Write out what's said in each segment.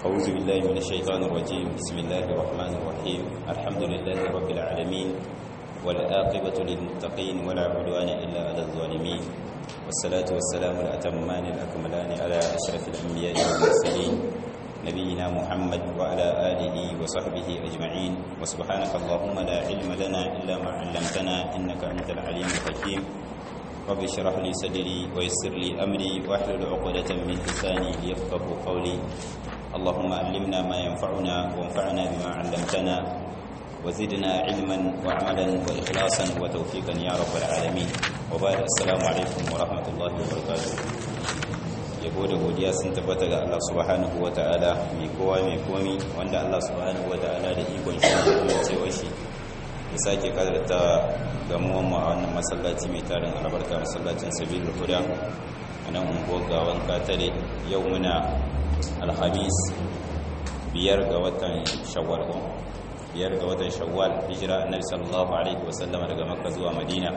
أعوذ بالله من الشيطان الرجيم بسم الله الرحمن الرحيم الحمد لله رب العالمين والآقبة للمتقين ولا عدوان إلا على الظالمين والصلاة والسلام الأتمان الأكملان على أشرف الأنبياء والمرسلين نبينا محمد وعلى آله وصحبه أجمعين وسبحانك اللهم لا علم لنا إلا ما علمتنا إنك أنت العليم الحكيم رب اشرح لي صدري ويسر لي أمري واحلل عقدة من لساني ليفقه قولي اللهم علمنا ما ينفعنا وانفعنا بما علمتنا وزدنا علما وعملا وإخلاصا وتوفيقا يا رب العالمين وبعد السلام عليكم ورحمة الله وبركاته yabo da godiya sun tabbata ga Allah subhanahu ta'ala mai kowa mai komi wanda Allah subhanahu ta'ala da ikon shi da amincewa shi ya sake kadarta gamuwan mu a wannan masallaci mai tarin albarka masallacin sabilul huda a nan unguwar gawan katare yau muna alhamis biyar ga watan shawwal biyar ga watan shawwal hijira annabi sallallahu alaihi wasallam daga makka zuwa madina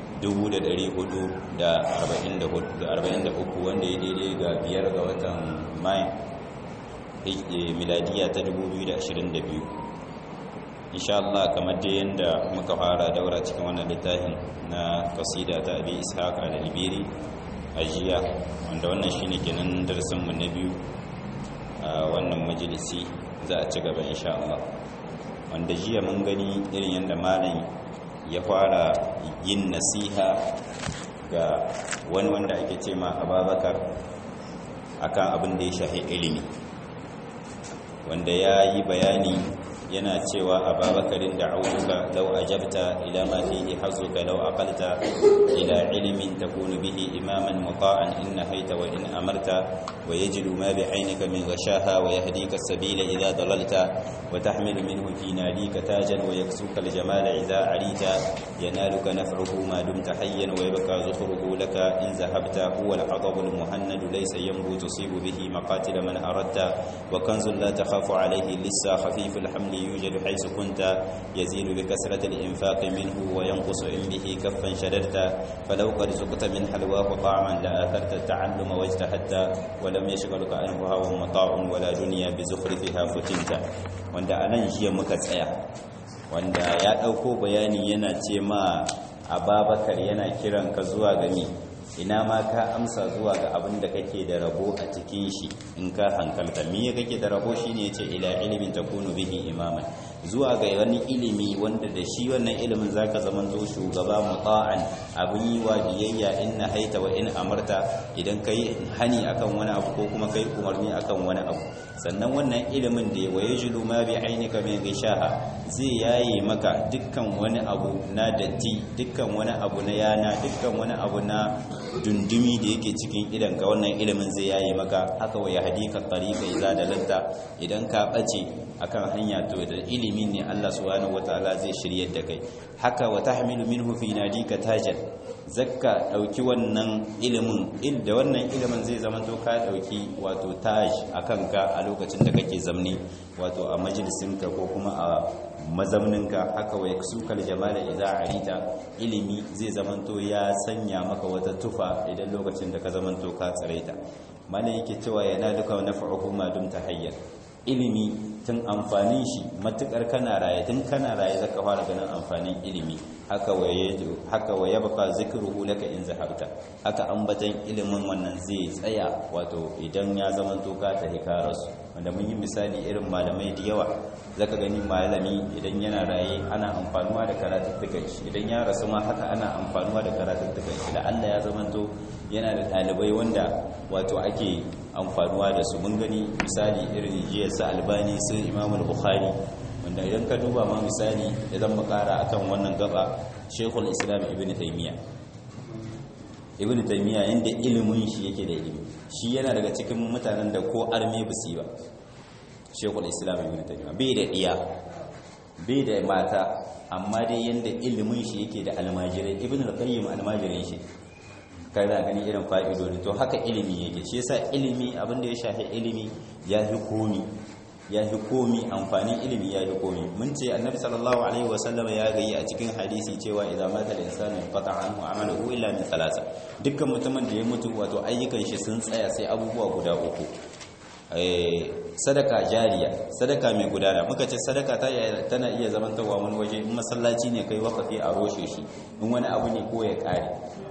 443 wanda ya daidai ga biyar ga watan mai miladiya ta 2022 insha Allah kamar da yanda muka fara daura cikin wannan littafin na kasida ta abi ishaq al-libiri ajiya wanda wannan shine kenan darasin mu na biyu a wannan majalisi za a ci gaba insha Allah wanda jiya mun gani irin yanda malam ya fara yin nasiha ga wani wanda ake ce ma ababakar akan abin da ya shahi ilimi wanda ya yi bayani yana cewa ababakarin da autuka lau ajabta ila ma fihi hazuka lau aqalta ila ilmin takunu bihi imaman muta'an in nahaita wa in amarta wa yajidu ma bi aynika min ghashaha wa yahdika as-sabila idha dalalta wa tahmilu minhu fi nalika tajan wa yaksuka al-jamala idha arita yanaluka naf'uhu ma dumta hayyan wa yabqa zukhruhu laka in zahabta huwa al-'adab al-muhannad laysa yanbu tusibu bihi maqatil man aradta wa kanzun la takhafu alayhi lissa khafif al-haml يوجد حيث كنت يزيد بكثرة الإنفاق منه وينقص إن به كفا شددت فلو قد زقت من حلواه طعما لآثرت التعلم واجتهدت ولم يشغلك عنه هوى مطاع ولا دنيا بزخرفها فتنت وند أنا جي مكتسيا وند يا ɗauko bayani yana ce ma ababakar yana kiran ka zuwa gami ina ma ka amsa zuwa ga abin da kake da rabo a cikin shi in ka hankalta me kake da rabo shine yace ila ilimin takunu bihi imaman zuwa ga wani ilimi wanda da shi wannan ilimin zaka zamanto shugaba muta'an abin yi wa biyayya in haita wa in amarta idan kai hani akan wani abu ko kuma kai umarni akan wani abu sannan wannan ilimin da waye julu ma bi ainika min gishaha zai yaye maka dukkan wani abu na datti dukkan wani abu na yana dukkan wani abu na dundumi da yake cikin idan ka wannan ilimin zai yaye maka haka wa yahdika tariqa idza dalanta idan ka bace akan hanya to da ilimi ne Allah subhanahu wataala zai shiryar da kai haka wa tahmilu minhu fi nadika tajan zakka dauki wannan ilimin il da wannan ilimin zai zama to ka dauki wato taj akan ka a lokacin da kake zamni wato a majalisinka ko kuma a mazamninka haka wa yaksukal jamala idza arita ilimi zai zamanto ya sanya maka wata tufa idan lokacin da ka zamanto ka tsaraita mana yake cewa yana duka naf'uhu ma dumta hayyan ilimi tun amfanin shi matukar kana raye tun kana raye zaka fara ganin amfanin ilimi haka waye haka waye baka zikruhu laka in zahabta haka ambatan ilimin wannan zai tsaya wato idan ya zamanto ka ta hikarasu wanda mun yi misali irin malamai da yawa zaka gani malami idan yana raye ana amfanuwa da karatuttukan shi idan ya rasu ma haka ana amfanuwa da karatuttukan shi da Allah ya zamanto yana da ɗalibai wanda wato ake amfanuwa da su mun gani misali irin jiya su albani su imamul bukhari wanda idan ka duba ma misali idan makara akan wannan gaba shekul islam ibn taymiya ibn taymiya yanda ilimin shi yake da ilimi shi yana daga cikin mutanen da ko arme bisi ba shekul islam ibn taymiya bai da iya bai da mata amma dai yanda ilimin shi yake da almajirai ibn al-qayyim almajirin shi kana gani irin fa'idodi to haka ilimi yake shi yasa ilimi abinda ya shafi ilimi ya fi komi ya fi komi amfanin ilimi ya fi komi mun ce annabi sallallahu alaihi wasallam ya gayi a cikin hadisi cewa idan mata da insanu qata anhu amaluhu illa min thalatha dukkan mutumin da ya mutu wato ayyukan shi sun tsaya sai abubuwa guda uku sadaka jariya sadaka mai gudana muka ce sadaka tana iya zamantarwa wani waje in masallaci ne kai wakafi a roshe shi in wani abu ne ko ya kare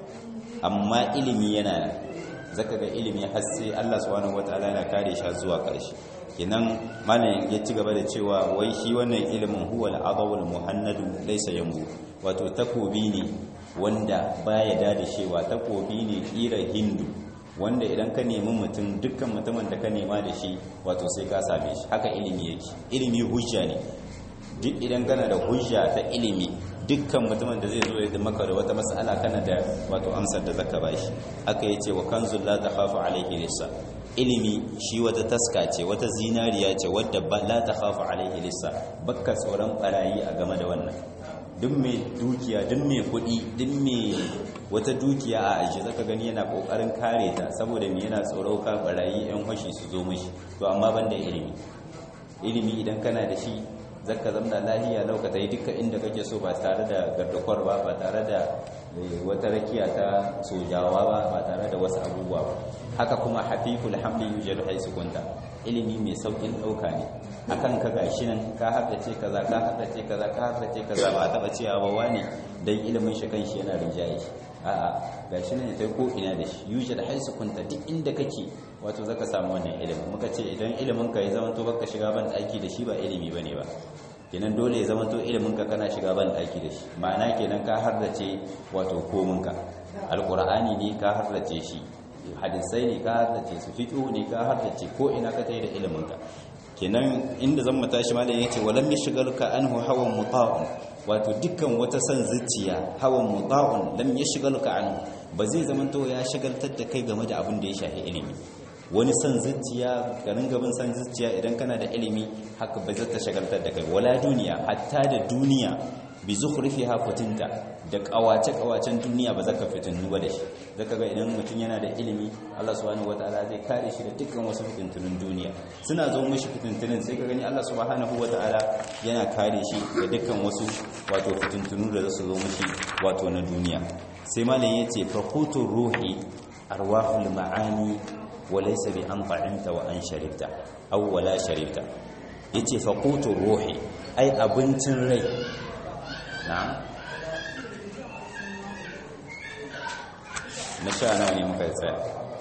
amma ilimi yana zaka ga ilimi har sai Allah subhanahu wataala yana kare shi zuwa karshe kenan malam ya ci gaba da cewa wai shi wannan ilimin huwa al-adawul muhannadu laysa yambu wato takobi ne wanda baya da shewa takobi ne kira hindu wanda idan ka nemi mutum dukkan mutumin da ka nema da shi wato sai ka same shi haka ilimi yake ilimi hujja ne duk idan kana da hujja ta ilimi dukkan mutumin da zai zo ya maka da wata mas'ala kana da wato amsar da zaka bashi haka yace wa kanzul la takhafu alayhi lissa ilimi shi wata taska ce wata zinariya ce wadda ba la takhafu alayhi lissa bakka tsoron barayi a game da wannan duk mai dukiya duk mai kuɗi duk mai wata dukiya a aji zaka gani yana kokarin kare ta saboda me yana tsoro ka barayi yan fashi su zo mishi to amma banda ilimi ilimi idan kana da shi zaka zamna lahiya lauka yi duka inda kake so ba tare da gardakwar ba ba tare da wata rakiya ta sojawa ba ba tare da wasu abubuwa ba haka kuma hafiful hamli yujadu haisu kunta ilimi mai saukin dauka ne akan ka gashi nan ka haddace kaza ka haddace kaza ka haddace kaza ba taba cewa ba wani dan ilimin shi kanshi yana rinjaye shi a'a gashi nan sai ko ina da shi yujadu haisu kunta duk inda kake wato zaka samu wannan ilimin muka ce idan ilimin ka ya zama to baka shiga ban daki da shi ba ilimi bane ba kenan dole ya zama to ilimin ka kana shiga ban daki da shi ma'ana kenan ka hardace wato komin ka alqur'ani ne ka hardace shi hadisai ne ka haddace su fiqh ne ka haddace ko ina ka tayi da ilimin ka kenan inda zan mu tashi malam yace walam yashghaluka anhu hawan muta'un wato dukkan wata san zuciya hawan muta'un lam yashghaluka anhu ba zai zamanto ya shagaltar da kai game da abin da ya shafi ilimi wani san zuciya garin gaban san zuciya idan kana da ilimi haka ba zai ta shagaltar da kai wala duniya hatta da duniya bi zukhrifiha fatinta da kawace kawacen duniya ba zaka fitinu ba da shi zaka ga idan mutum yana da ilimi Allah subhanahu wataala zai kare shi da dukkan wasu fitintunun duniya suna zo mishi fitintunun sai ka gani Allah subhanahu wataala yana kare shi da dukkan wasu wato fitintunu da zasu zo mishi wato na duniya sai malam yace faqutur ruhi arwahul ma'ani وليس بأن طعمت وأن شربت أو ولا شربت yace faqutur ruhi ai abincin rai na'am na sha nawa ne muka tsaya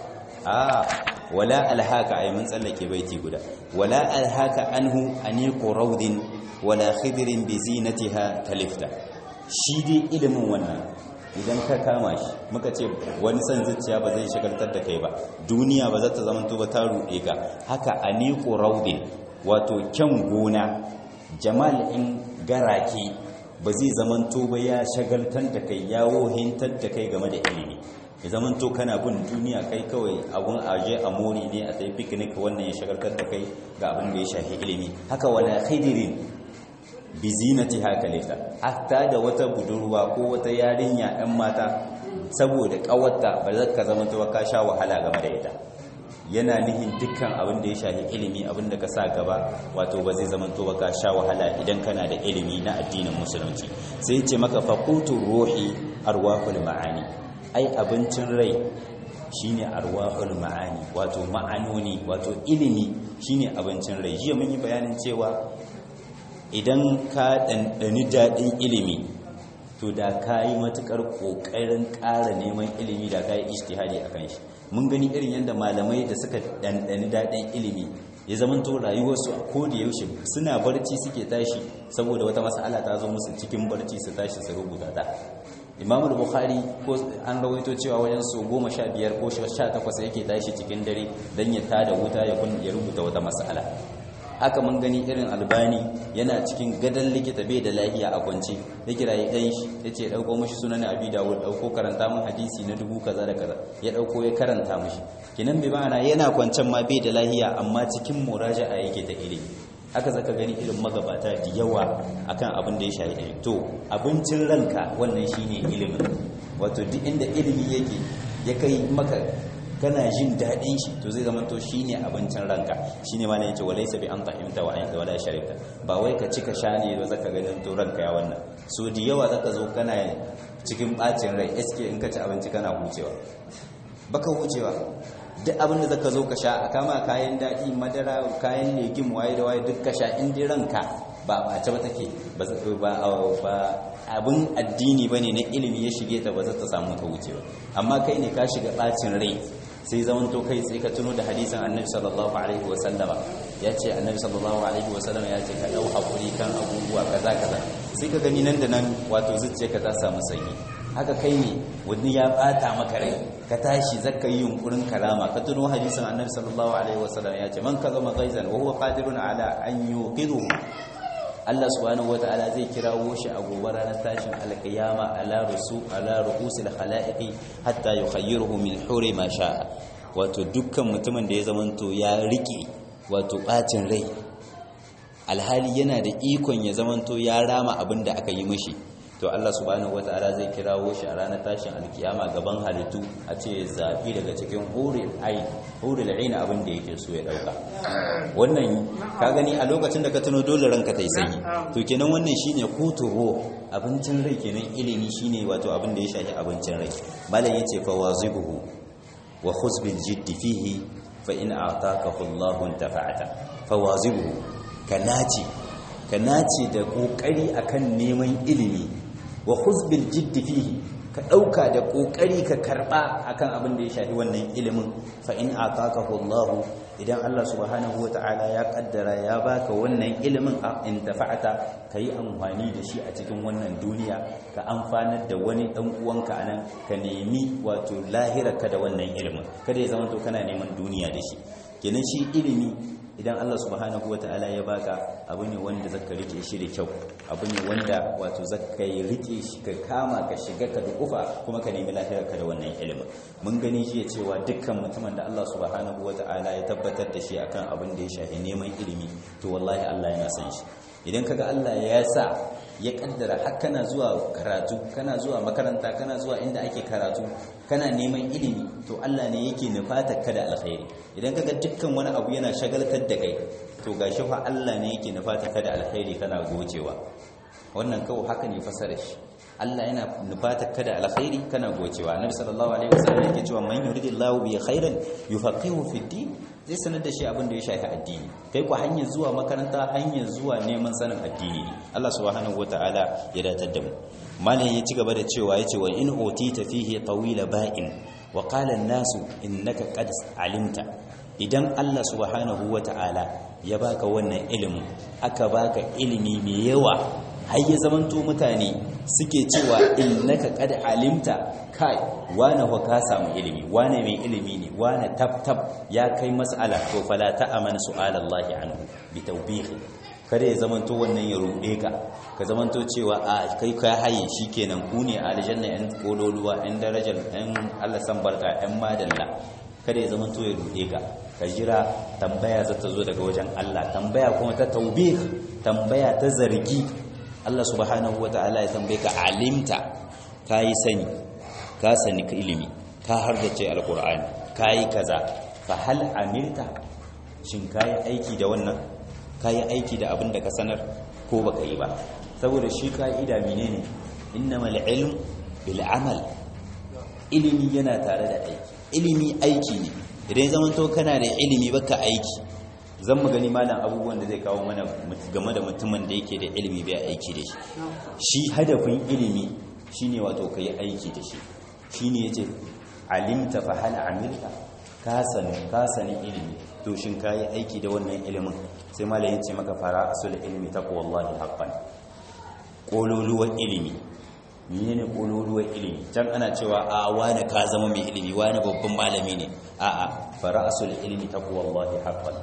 a wala alhaka ai mun tsallake baiti guda wala alhaka anhu aniqu rawdin wala khidrin bi zinatiha talifta shi dai ilimin wannan idan ka kama shi muka ce wani san zuciya ba zai shagaltar da kai ba duniya ba za ta zama ba ta ruɗe ka haka aniqu raudin wato kyan gona jamal in garake ba zai zamanto ba ya shagaltar da kai ya wohintar da kai game da ilimi ya zamanto kana bin duniya kai kawai abun aje a mori ne a tafi picnic wannan ya shagaltar da kai ga abin da ya shafi ilimi haka wala khidirin bi zinati haka lita hatta da wata budurwa ko wata yarinya ɗan mata saboda ƙawarta ba za ka zama ta ka sha wahala game da ita yana nihin dukkan abin da ya shafi ilimi abin da ka sa gaba wato ba zai zama to ka sha wahala idan kana da ilimi na addinin musulunci sai ce maka faqutur ruhi arwahul ma'ani ai abincin rai shine arwahul ma'ani wato ma'anoni wato ilimi shine abincin rai jiya mun yi bayanin cewa idan ka ɗanɗani daɗin ilimi to da ka yi matuƙar ƙoƙarin ƙara neman ilimi da ka yi ishtihadi a kan shi mun gani irin yadda malamai da suka ɗanɗani daɗin ilimi ya zama to rayuwarsu a koda yaushe suna barci suke tashi saboda wata mas'ala ta zo musu cikin barci su tashi su rubuta ta imamu bukhari ko an rawaito cewa wajen so goma sha biyar ko sha takwas yake tashi cikin dare don ya tada wuta ya rubuta wata mas'ala haka mun gani irin albani yana cikin gadon likita bai da lahiya a kwance ya kira ya ɗan shi ya ce ɗauko mashi sunan abi dawud ɗauko karanta mun hadisi na dubu kaza da kaza ya ɗauko ya karanta mashi kinan bai ma'ana yana kwancen ma bai da lahiya amma cikin muraja'a yake ta ilimi haka zaka gani irin magabata da yawa akan abin da ya shafi ilimi to abincin ranka wannan shine ilimin wato duk inda ilimi yake ya kai maka kana jin daɗin shi to zai zama to shine abincin ranka shine ma ne yace walaysa bi an ta'imta wa anta wala sharibta ba wai ka cika sha ne ba zaka ganin to ranka ya wannan so da yawa zaka zo kana cikin bacin rai eske in ka ci abinci kana hucewa baka hucewa duk abin da zaka zo ka sha a kama kayan daɗi madara kayan legim waye da waye duk ka sha in dai ranka ba a ba take ba ba abin addini bane na ilimi ya shige ta ba za ta samu ta wuce ba amma kai ne ka shiga bacin rai sai zaman to kai sai ka tuno da hadisin annabi sallallahu alaihi wa sallama ya ce annabi sallallahu alaihi wa sallama ya ce ka dau hakuri kan abubuwa kaza kaza sai ka gani nan da nan wato zuciyarka ta samu sanyi haka kai ne wani ya bata maka rai ka tashi zaka yi yunkurin kalama ka tuno hadisin annabi sallallahu alaihi wa sallama ya ce man kazama ghaizan wa huwa qadirun ala an yuqidu Allah subhanahu wata'ala zai kirawo shi a gobe ranar tashin alƙiyama ala rusu ala ru'usil khalaiqi hatta yukhayyiruhu min huri ma sha'a wato dukkan mutumin da ya zamanto ya rike wato bacin rai alhali yana da ikon ya zamanto ya rama abin da aka yi mishi to Allah subhanahu wata'ala zai kirawo shi a ranar tashin alkiyama gaban halittu a ce zafi daga cikin huril ain huril ain abin da yake so ya dauka wannan ka gani a lokacin da ka tuno dole ranka tai sanyi to kenan wannan shine kuturo abincin rai kenan ilimi shine wato abin da ya shafi abincin rai malam yace fa wazibuhu wa khuz bil jidd fihi fa in a'takahu Allahu intafa'ata fa wazibuhu kanaci kanaci da kokari akan neman ilimi wa khuzbil jiddi fihi ka dauka da kokari ka karba akan abin da ya shafi wannan ilimin fa in atakahu Allah idan Allah subhanahu wataala ya kaddara ya baka wannan ilimin in tafa'ata kai amfani da shi a cikin wannan duniya ka amfanar da wani dan uwanka anan ka nemi wato lahirarka da wannan ilimin kada ya zama to kana neman duniya da shi kenan shi ilimi idan Allah subhanahu wata'ala ya baka abu ne wanda zaka rike shi da kyau abu ne wanda wato zaka yi rike shi ka kama ka shiga ka dukufa kuma ka nemi lafiyar ka da wannan ilimin mun gani shi ya cewa dukkan mutumin da Allah subhanahu wata'ala ya tabbatar da shi akan abin da ya shafi neman ilimi to wallahi Allah yana son shi idan kaga Allah ya sa ya kaddara har kana zuwa karatu kana zuwa makaranta kana zuwa inda ake karatu kana neman ilimi to Allah ne yake nufatar ka da alkhairi idan kaga dukkan wani abu yana shagaltar da kai to gashi fa Allah ne yake nufatar ka da alkhairi kana gocewa wannan kawai haka ne fasara shi Allah yana nufatar ka da alkhairi kana gocewa annabi sallallahu alaihi wasallam yake cewa man yuridillahu bi khairan yufaqihu fi din zai sanar da shi abin da ya shafi addini kai ku hanyar zuwa makaranta hanyar zuwa neman sanin addini ne Allah subhanahu wataala ya datar da mu malam ya ci gaba da cewa yace wa in utita fihi tawila ba'in wa qala an-nasu innaka qad alimta idan Allah subhanahu wataala ya baka wannan ilimin aka baka ilimi mai yawa har ya zamanto mutane suke cewa innaka qad alimta kai wane fa ka samu ilimi wane mai ilimi ne wane tab ya kai mas'ala to fala ta'amana su'alallahi anhu bi tawbihi kada ya zamanto wannan ya rude ka ka zamanto cewa a kai ka haye shikenan ku ne a aljanna yan kololuwa yan darajar yan Allah san barka yan madalla kada ya zamanto ya rude ka ka jira tambaya za ta zo daga wajen Allah tambaya kuma ta taubih tambaya ta zargi Allah subhanahu ta'ala ya tambaye ka alimta kai sani ka sani ka ilimi ka hardace alqur'ani kai kaza fa hal amilta shin kai aiki da wannan kai aiki da abin da ka sanar ko baka yi ba saboda shi ka'ida menene innamal ilm bil amal ilimi yana tare da aiki ilimi aiki ne idan zaman to kana da ilimi baka aiki zan mu gani malam abubuwan da zai kawo mana game da mutumin da yake da ilimi bai aiki da shi shi hadafin ilimi shine wato kai aiki da shi shine yace alimta fa hal amilta ka sani ka sani ilimi to shin kai aiki da wannan ilimin sai malam yace maka fara asul ilmi taqwallahi haqqan kololuwar ilimi menene kololuwar ilimi can ana cewa a wani ka zama mai ilimi wani babban malami ne a'a fara asul ilmi taqwallahi haqqan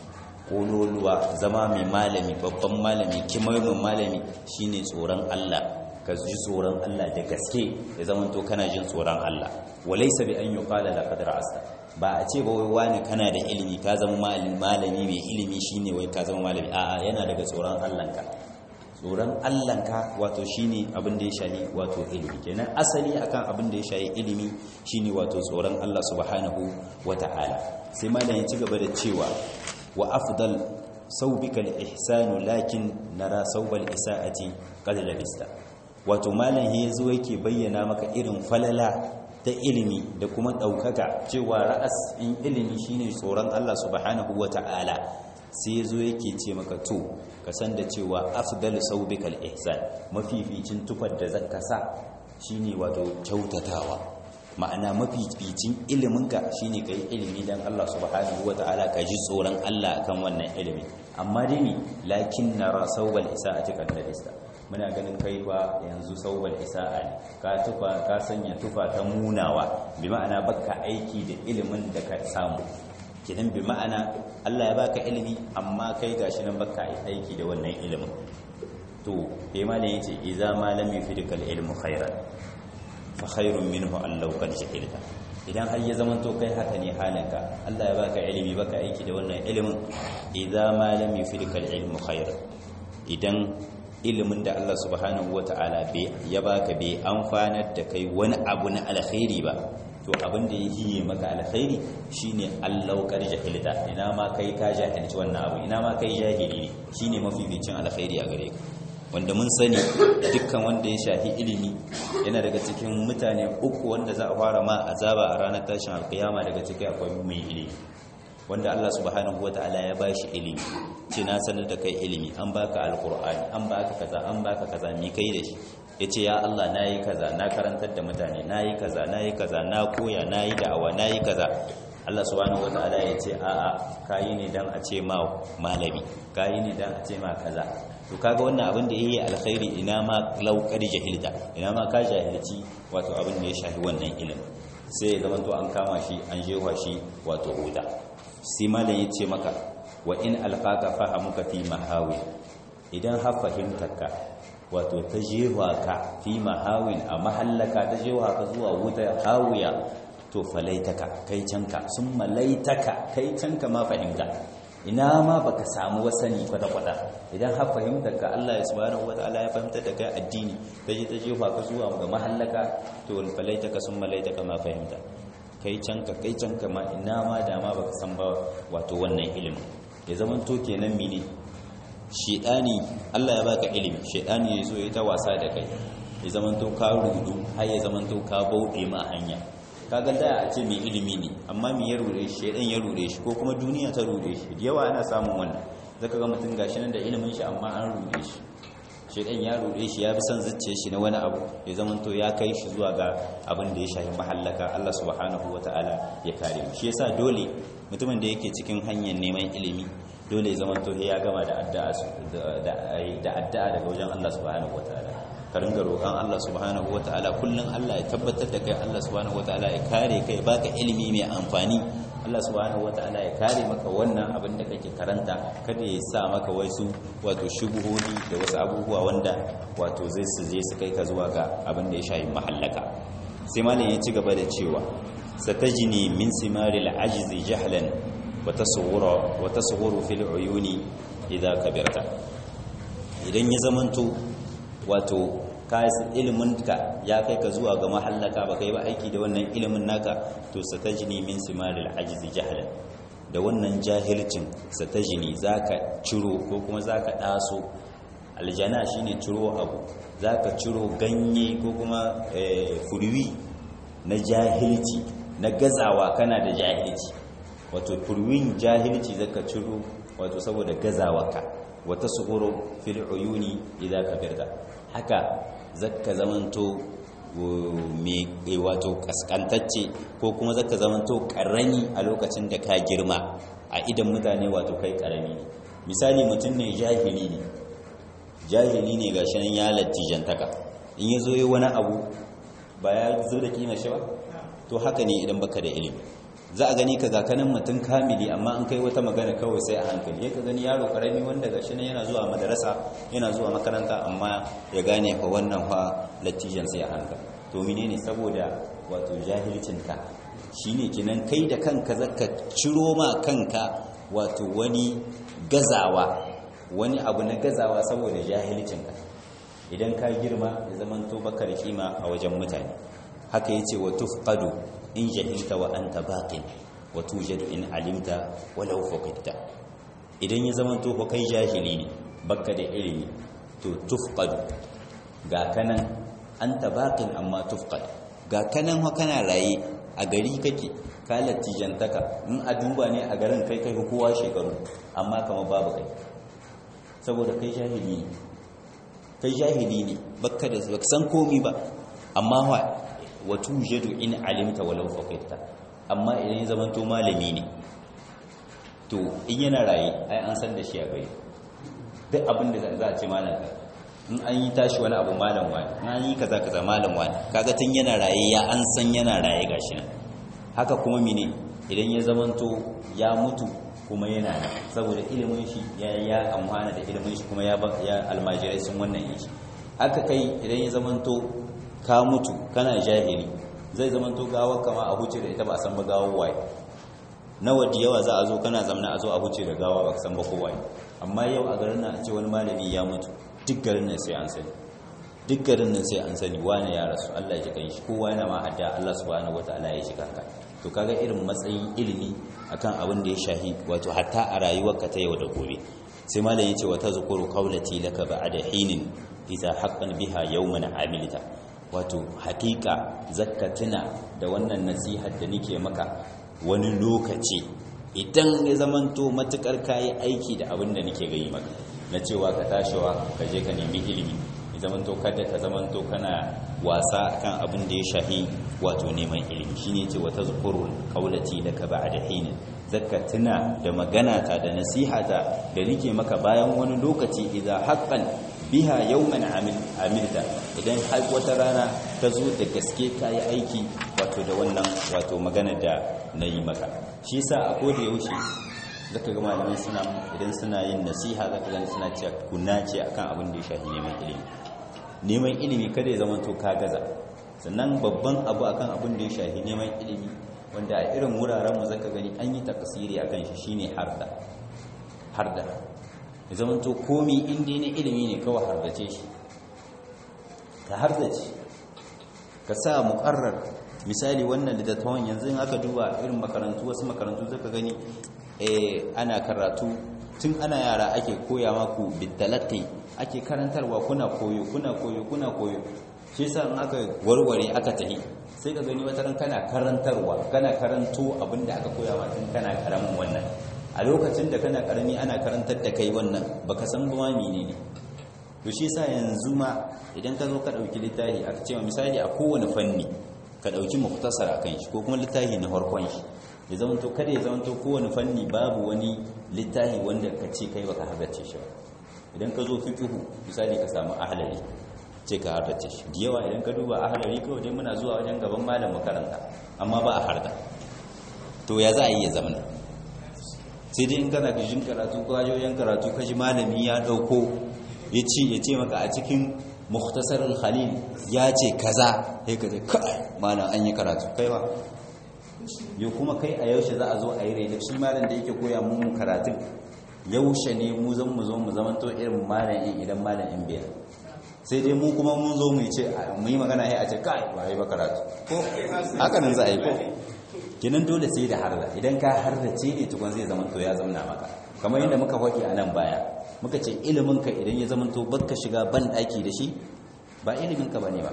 kololuwa zama mai malami babban malami kimamin malami shine tsoron Allah ka ji tsoron Allah da gaske ya zama to kana jin tsoron Allah walaysa bi an yuqala laqad ra'asta ba a ce ba wai wani kana da ilimi ka zama malami malami mai ilimi shine wai ka zama malami a'a yana daga tsoron Allah ka tsoron Allah ka wato shine abin da ya shahi wato ilimi kenan asali akan abin da ya shahi ilimi shine wato tsoron Allah subhanahu wata'ala sai malam ya ci gaba da cewa wa afdal saubika al-ihsanu lakin nara saubal isa'ati qad labista wato malam ya zo yake bayyana maka irin falala ta ilimi da kuma ɗaukaka cewa ra'as in ilimi shine tsoron Allah subhanahu wa ta'ala sai zo yake ce maka to ka san da cewa afdal saubikal ihsan mafificin tufar da zaka sa shine wato kyautatawa ma'ana mafificin iliminka shine kai ilimi dan Allah subhanahu wa ta'ala ka ji tsoron Allah kan wannan ilimi amma dai ni lakin nara saubal isa'ati kan ladista muna ganin kai fa yanzu sauwal isa'a ne ka tufa ka sanya tufa ta munawa bi ma'ana baka aiki da ilimin da ka samu kidan bi ma'ana Allah ya baka ilimi amma kai gashi nan baka aiki da wannan ilimin to bai ma ne yace idza ma lam yufidka ilmu khairan fa khairun minhu an law qad jahilta idan har ya zamanto kai haka ne halinka Allah ya baka ilimi baka aiki da wannan ilimin idza ma lam yufidka ilmu khairan idan ilimin da Allah subhanahu wata'ala ya baka bai amfanar da kai wani abu na alkhairi ba to abin da ya hiye maka alkhairi shine allaukar jahilta ina ma kai ka jahilci wannan abu ina ma kai jahili ne shine mafificin alkhairi a gare ka wanda mun sani dukkan wanda ya shafi ilimi yana daga cikin mutane uku wanda za a fara ma azaba a ranar tashin alkiyama daga cikin akwai mai ilimi wanda Allah subhanahu wata'ala ya bashi ilimi ce na sanar da kai ilimi an baka alkur'ani an baka kaza an baka kaza mi kai da shi yace ya Allah nayi kaza na karantar da mutane nayi kaza nayi kaza na koya nayi da'awa nayi kaza Allah subhanahu wata'ala ya ce a'a kayi ne dan a ce ma malami kayi ne dan a ce ma kaza to kaga wannan abin da yayi alkhairi ina ma laukar jahilta ina ma ka jahilci wato abin da ya shafi wannan ilimin sai ya zama to an kama shi an jewa shi wato huda sai malam ya ce maka wa in alqaka fahamuka fi mahawin idan har fahimtarka wato ta jewa ka fi mahawin a mahallaka ta jewa ka zuwa wuta hawiya to falaitaka kai canka sun malaitaka kai canka ma fahimta ina ma baka samu wasani kwata-kwata idan har fahimtarka Allah ya subhanahu wataala ya fahimtar da kai addini ta je ta jefa ka zuwa ga mahallaka to falaitaka sun malaitaka ma fahimta kai canka kai canka ma ina ma dama baka san ba wato wannan ilimin ya zaman to kenan mene shedani Allah ya baka ilimi shedani ya zo ya ta wasa da kai ya zaman to ka rudu har ya zaman to ka bauɗe ma hanya kaga da a ce mai ilimi ne amma me ya rure shi shedan ya rure shi ko kuma duniya ta rure shi da yawa ana samun wannan zaka ga mutum gashi nan da ilimin shi amma an rure shi shedan ya rure shi ya bi son zuciyar shi na wani abu ya zama to ya kai shi zuwa ga abin da ya shafi mahallaka Allah subhanahu wataala ya kare mu shi yasa dole mutumin da yake cikin hanyar neman ilimi dole ya zama to ya gama da addu'a da addu'a daga wajen Allah subhanahu wataala ka ringa roƙon Allah subhanahu wataala kullun Allah ya tabbatar da kai Allah subhanahu wataala ya kare kai baka ilimi mai amfani Allah subhanahu wataala ya kare maka wannan abin da kake karanta kada ya sa maka wasu wato shubuhodi da wasu abubuwa wanda wato zai su je su kai ka zuwa ga abin da ya shayi mahallaka sai malam ya ci gaba da cewa satajini min simaril ajzi jahlan wa tasawwura wa tasawwuru fil uyuni idza kabirta idan ya zamanto wato iliminka ya kai ka zuwa ga mahallaka ba kai ba aiki da wannan ilimin naka to satajini min simaril ajzi jahlan da wannan jahilcin satajini zaka ciro ko kuma zaka daso aljana shine ciro abu zaka ciro ganye ko kuma furwi na jahilci na gazawa kana da jahilci wato furwin jahilci zaka ciro wato saboda gazawarka wata suhuru fil uyuni idza kabirta haka zakka zamanto mai wato kaskantacce ko kuma zaka zamanto karami a lokacin da ka girma a idan mutane wato kai karami ne misali mutum ne jahili ne jahili ne gashi nan ya lattijantaka in ya zo yi wani abu ba ya zo da kima shi ba to haka ne idan baka da ilimi za a gani ka gakanin mutum kamili amma an kai wata magana kawai sai a hankali ya ka gani yaro karami wanda ga shi yana zuwa madarasa yana zuwa makaranta amma ya gane fa wannan fa latijan sai a hankali to mine ne saboda wato jahilcinka shi ne kinan kai da kanka zaka ciro ma kanka wato wani gazawa wani abu na gazawa saboda jahilcinka idan ka girma ya zamanto baka da kima a wajen mutane haka yace wa tufqadu in jahilta wa anta baqin wa tujadu in alimta walau faqidta idan ya zama to kai jahili ne baka da ilimi to tufqadu ga kanan anta baqin amma tufqad ga kanan kana raye a gari kake ka latijantaka in a duba ne a garin kai kai kowa shekaru amma kama babu kai saboda kai jahili ne kai jahili ne baka da baka san komi ba amma wa watu jadu in alimta walau faqita amma idan ya zama to malami ne to in yana raye ai an san da shi a gari duk abin da za a ce malam ka in an yi tashi wani abu malam wani in an yi kaza kaza malam wani kaga tun yana raye ya an san yana raye gashi nan haka kuma mine idan ya zamanto ya mutu kuma yana nan saboda ilimin shi ya ya amfana da ilimin shi kuma ya ya almajirai sun wannan yi haka kai idan ya zamanto ka mutu kana jahili zai zamanto gawar kama a huce da ita ba a san ba gawar waye nawa da yawa za a zo kana zamana a zo a huce da gawa ba san ba ko waye amma yau a garin nan a ce wani malami ya mutu duk garin nan sai an sani duk garin nan sai an sani wani ya rasu Allah ya kai shi kowa yana ma adda Allah subhanahu wataala ya shiga ka to kaga irin matsayin ilimi akan abin da ya shahi wato hatta a rayuwarka ta yau da gobe sai malam yace wa tazkuru qawlati laka ba'da hinin idza haqqan biha yawman amilta wato hakika zakkatina da wannan nasihar da nake maka wani lokaci idan ya zamanto matukar kayi aiki da abin da nake gayi maka na cewa ka tashiwa ka je ka nemi ilimi ya zamanto kada ka zamanto kana wasa kan abin da ya shahi wato neman ilimi shine ce wata zukurul qaulati laka ba'da hin zakka tuna da magana ta da nasihata da nake maka bayan wani lokaci idan haqqan biha yawman amil amilta idan har wata rana ta zo da gaske kayi aiki wato da wannan wato magana da nayi maka shi yasa a koda yaushe zaka ga malamai suna idan suna yin nasiha zaka ga suna cewa kunna ce akan abin da ya shafi neman ilimi neman ilimi kada ya zama to ka gaza sannan babban abu akan abin da ya shafi neman ilimi wanda a irin wuraren mu zaka gani an yi takasiri akan shi shine harda harda ya zama to komi inda ne ilimi ne kawai hardace shi ka hardace ka sa muqarrar misali wannan littattafan yanzu in aka duba irin makarantu wasu makarantu zaka gani eh ana karatu tun ana yara ake koya maku bitalatti ake karantarwa kuna koyo kuna koyo kuna koyo shi yasa in aka warware aka tahi sai ka gani wataran kana karantarwa kana karanto abinda aka koya ma tun kana karamin wannan a lokacin da kana karami ana karantar da kai wannan baka san ba menene to shi yasa yanzu ma idan ka zo ka dauki littafi aka ce misali a kowane fanni ka ɗauki muktasar a kan shi ko kuma littafi na farkon shi ya zamanto kada ya zamanto kowane fanni babu wani littafi wanda ka ce kai baka hardace shi ba idan ka zo fiqhu misali ka samu ahlari ce ka hardace shi da yawa idan ka duba ahlari kawai dai muna zuwa wajen gaban malam makaranta amma ba a harda to ya za a yi ya zamana sai dai in kana jin karatu ko wajen karatu ka ji malami ya ɗauko ya ce ya ce maka a cikin mukhtasarul khalil ya ce kaza sai ka ce kai malam an yi karatu kai ba yau kuma kai a yaushe za a zo a yi rai shi malam da yake koya mu karatun yaushe ne mu zan mu zo mu zaman to irin malam in idan malam in biya sai dai mu kuma mun zo mu ce mu yi magana sai a ce kai ba yi ba karatu ko haka nan za a yi ko kinan dole sai da harda idan ka harda ce ne tukun zai zama to ya zamna maka kamar yadda muka faɗi a nan baya muka ce ilimin ka idan ya zama to baka shiga ban daki da shi ba ilimin ka bane ba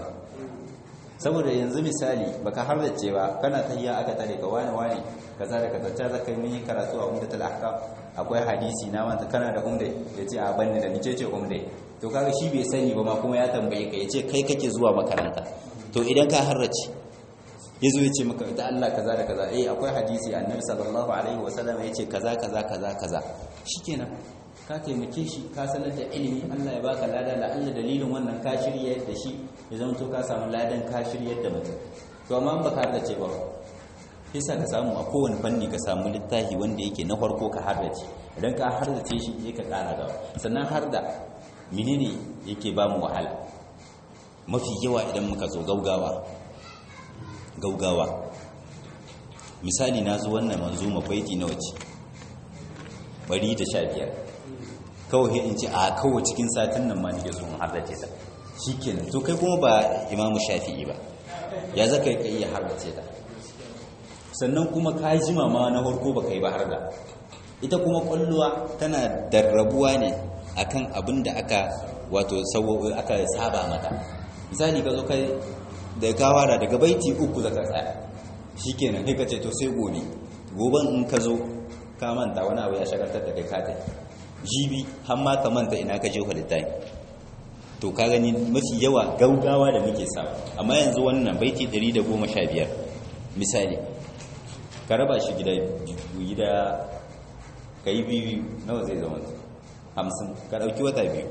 saboda yanzu misali baka hardace ba kana tayya aka tare ka wani wani kaza da kaza ta zaka mun yi karatu a umdatul ahkam akwai hadisi na wanda kana da umda yace a banni da nice ce umda to kaga shi bai sani ba ma kuma ya tambaye ka yace kai kake zuwa makaranta to idan ka harrace yazo yace maka da Allah kaza da kaza eh akwai hadisi annabi sallallahu alaihi wasallam yace kaza kaza kaza kaza shikenan ka taimake shi ka sanar da ilimi Allah ya baka lada la Allah dalilin wannan ka shirye da shi ya zama to ka samu ladan ka shirye da mutum to amma ba ka hardace ba yasa ka samu a kowane fanni ka samu littafi wanda yake na farko ka hardace idan ka hardace shi sai ka kara gaba sannan harda menene yake ba mu wahala mafi yawa idan muka zo gaugawa gaugawa misali na zo wannan manzuma baiti na wace bari da sha biyar kawai in ce a kawai cikin satin nan ma nake so in hardace ta shikenan to kai kuma ba imamu shafi'i ba ya zaka yi iya hardace ta sannan kuma ka jima ma na farko baka yi ba har da ita kuma kwalluwa tana darrabuwa ne akan abin da aka wato aka saba mata misali ka zo kai da ka fara daga baiti uku zaka tsaya shikenan kai ka ce to sai gobe goben in ka zo ka manta wani abu ya shagaltar da kai ka tafi jibi har ma ka manta ina ka je halittai to ka gani mafi yawa gaugawa da muke sa amma yanzu wannan baiti 115 misali ka raba shi gida gida ka yi biyu nawa zai zama hamsin ka ɗauki wata biyu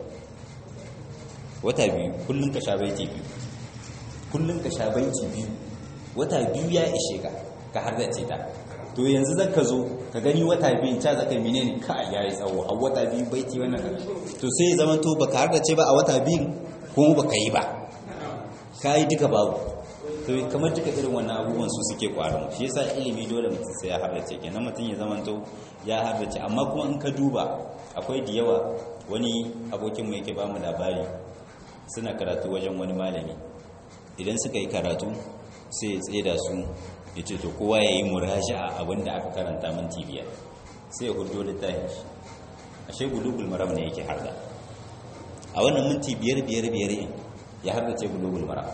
wata biyu kullum ka sha baiti biyu kullum ka sha baiti biyu wata biyu ya ishe ka ka har da ce ta to yanzu zan ka zo ka gani wata biyu ta zaka mine ne ka ya yi tsawo a wata biyu baiti wannan to sai zama to ba ka har da ce ba a wata biyu kuma ba ka yi ba ka yi duka babu to kamar duka irin wannan abubuwan su suke kwarin shi yasa ilimi dole mutum sai ya har da ce kenan mutum ya zama to ya har da ce amma kuma in ka duba akwai da yawa wani abokinmu yake ba mu labari suna karatu wajen wani malami idan suka yi karatu sai ya tsaye da su ya ce to kowa ya yi muraji a abin da aka karanta minti biyar sai ya hudu littafin shi ashe gulugul maram ne yake harda a wannan minti biyar biyar biyar yin ya harda ce gulugul maram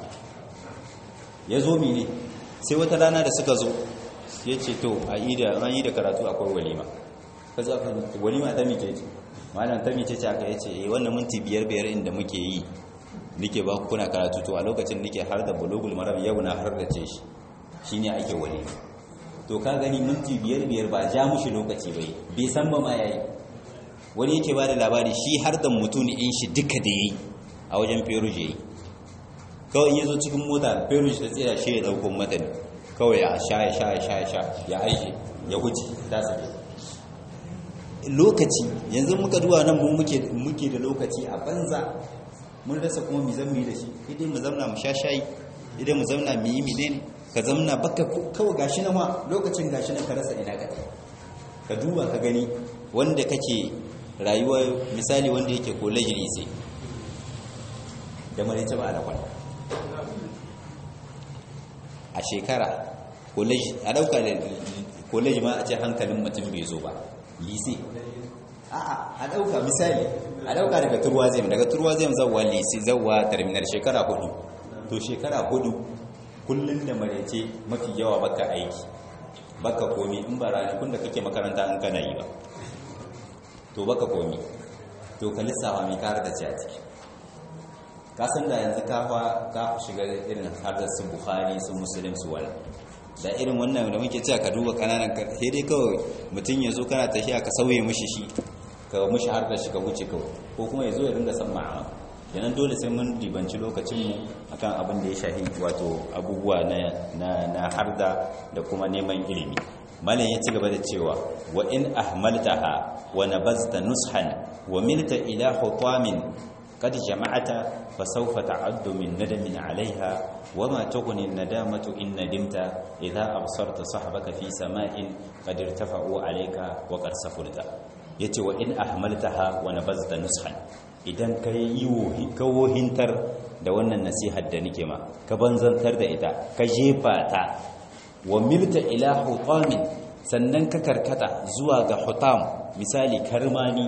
ya zo mene sai wata rana da suka zo ya ce to a yi da karatu akwai walima ka zo aka walima ta mice ce malam ta mice ce aka yace eh wannan minti biyar biyar inda muke yi nike ba ku kuna karatu to a lokacin nike har da bulugul maram yau na har da ce shi shine ake wali to ka gani minti biyar biyar ba ja mushi lokaci bai bai san ba ma yayi wani yake ba da labari shi har da mutun in shi duka da yayi a wajen feruji yayi kawai in yazo cikin mota feruji ta tsira shi ya dauko mata ne kawai ya sha ya sha ya sha ya sha ya aike ya huce ta sake lokaci yanzu muka duwa nan mun muke muke da lokaci a banza mun rasa kuma mu zan yi da shi idan mu zauna mu sha shayi idan mu zauna mu yi menene ka zauna baka kawai gashi na ma lokacin gashi na ka rasa ina ka ka duba ka gani wanda kake rayuwa misali wanda yake college ne sai da mare ta ba alakwal a shekara college a dauka da college ma a ce hankalin mutum bai zo ba lise a'a a dauka misali a dauka daga turwazem daga turwazem zawwa lise zawwa terminal shekara hudu to shekara hudu kullun da marece mafi yawa baka aiki baka komi in ba ranakun da kake makaranta in kana yi ba to baka komi to ka lissafa mai kare da ci a ciki ka san da yanzu ka ka shiga irin har da su bukhari su muslim su wala da irin wannan da muke cewa ka duba kananan sai dai kawai mutum ya zo kana tafiya ka sauye mishi shi ka mishi har da shi ka wuce kawai ko kuma ya zo ya ringa san ma'ama kenan dole sai mun ribanci lokacinmu akan abin da ya shahi wato abubuwa na na harda da kuma neman ilimi malam ya ci gaba da cewa wa in ahmaltaha wa nabazta nushan wa milta ila hutamin قد جمعت فسوف تعد من ندم عليها وما تغني الندامة إن ندمت إذا أبصرت صحبك في سماء قد ارتفعوا عليك وقد سفلت يتي وإن أحملتها ونبذت نسخا idan ka yi hintar da wannan nasihar da nike ma ka banzantar da ita ka jefa ta wa milta ila hutamin sannan ka karkata zuwa ga hutam misali karmani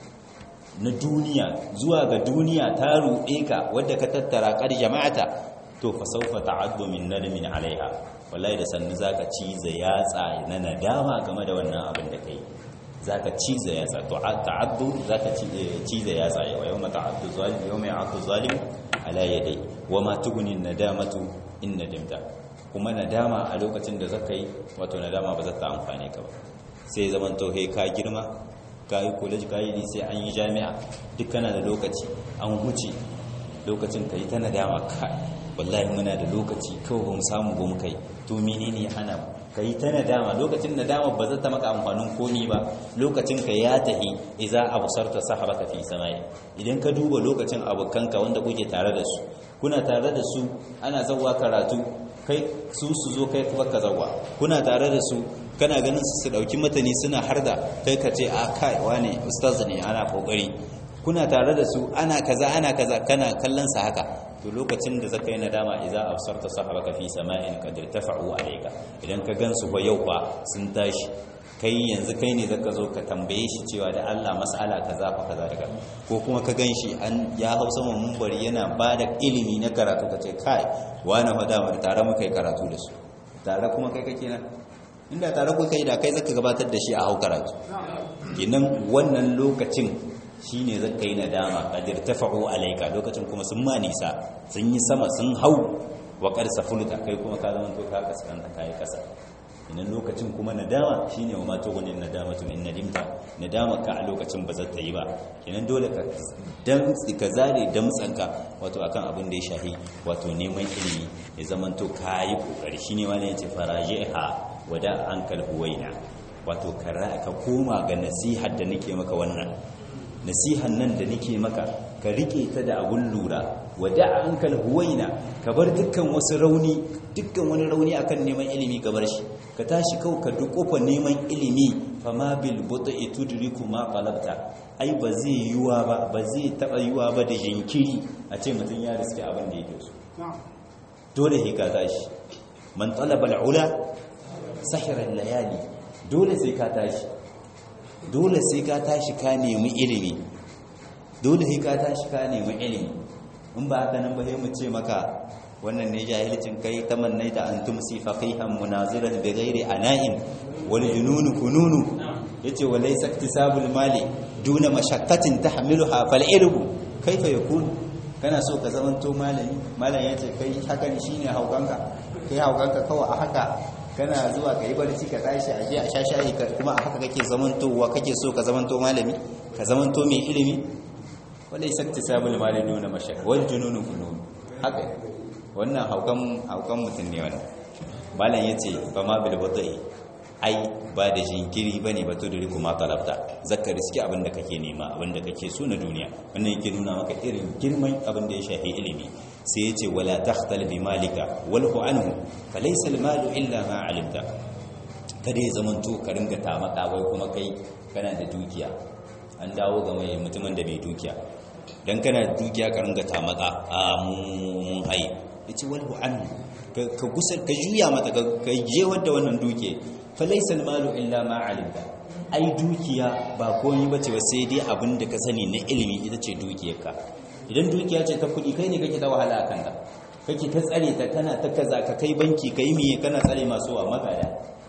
na duniya zuwa ga duniya ta ruɗe ka wadda ka tattara ƙar jama'ata to fa saufa ta'addu min nadmin alaiha wallahi da sannu zaka ciza yatsa na nadama game da wannan abin da kai zaka ciza yatsa to ta'addu zaka ciza yatsa yau yawma ta'addu zalim yawma ya'addu zalim ala yadai wama tughni nadamatu in nadimta kuma nadama a lokacin da zaka yi wato nadama ba za ta amfane ka ba sai zaman to ka girma ka yi college ka yi sai an yi jami'a duk kana da lokaci an huce lokacin ka yi ta nadama ka wallahi muna da lokaci kawai ba mu samu ba mu kai to menene ya hana ka yi ta nadama lokacin nadama ba zata maka amfanin komi ba lokacin ka ya tahi idza absarta sahabaka fi samai idan ka duba lokacin abokanka wanda kuke tare da su kuna tare da su ana zawwa karatu kai su su zo kai kuma ka zawwa kuna tare da su kana ganin su su dauki matani suna harda kai ka ce a kai wane ustaz ne ana kokari kuna tare da su ana kaza ana kaza kana kallon sa haka to lokacin da zaka yi nadama idza absarta sahabaka fi sama'in qad irtafa'u alayka idan ka gansu fa yau fa sun tashi kai yanzu kai ne zaka zo ka tambaye shi cewa da Allah mas'ala kaza fa kaza daga ko kuma ka ganshi an ya hausa mun mumbari yana bada ilimi na karatu ka ce kai wani fada mu tare muka yi karatu da su tare kuma kai kake nan inda tare kuka yi da kai zaka gabatar da shi a hau karatu kenan wannan lokacin shine zaka yi nadama qadir tafa'u alayka lokacin kuma sun ma nisa sun yi sama sun hau wa qad safulta kai kuma ka zama to ka kaskanta kai kasa idan lokacin kuma nadama shine wa mato gunin nadama to in nadimta nadama ka a lokacin ba za ta yi ba kenan dole ka dan ka zare damtsanka wato akan abin da ya shahi wato neman ilimi ya zaman to kai kokari shine wani yace farajiha wada ankal huwaina wato ka koma ga nasihar da nake maka wannan nasihan nan da nake maka ka rike ta da abun lura wada ankal huwaina ka bar dukkan wasu rauni dukkan wani rauni akan neman ilimi ka bar shi ka tashi kau ka dukofa neman ilimi fama bil bud'i tudriku ma qalabta ai ba zai yiwa ba ba zai taba yiwa ba da jinkiri a ce mutun ya riske abin da yake so dole he ka tashi man talaba al ula sahira al layali dole sai ka tashi dole sai ka tashi ka nemi ilimi dole sai ka tashi ka nemi ilimi in ba haka nan ba sai mu ce maka wannan ne jahilcin kai tamannaita an tumsi faqihan munaziran bi ghairi ana'in wal jununu fununu yace wa laysa iktisabul mali duna mashaqqatin tahmiluha fal ilmu kaifa yakun kana so ka zamanto malami malam yace kai hakan shine haukanka kai haukanka kawai a haka kana zuwa kai barci ka tashi a je a sha shayi kuma a haka kake zamantowa kake so ka zamanto malami ka zamanto mai ilimi wala isakti sabul mali nuna mashaka wal jununu funun haka wannan haukan haukan mutun ne wannan malam yace fa ma bil budai ai ba da jinkiri bane ba to da riku ma talabta zakka riski abin da kake nema abin da kake so na duniya wannan yake nuna maka irin girman abin da ya shafi ilimi sai yace wala takhtal bi malika walhu anhu falaysa al malu illa ma alimta kada ya zamanto ka ringa tamaka wai kuma kai kana da dukiya an dawo ga mai mutumin da bai dukiya dan kana da dukiya ka ringa tamaka a mun hai yace walhu anhu ka gusar ka juya mata ka je wadda wannan duke falaysa almalu illa ma alimta ai dukiya ba komai bace ba sai dai abin da ka sani na ilimi ita ce dukiyarka idan dukiya ce ta kudi kai ne kake ta wahala akan ta kake ta tsare ta kana ta kaza ka kai banki kai miye kana tsare masu wa magada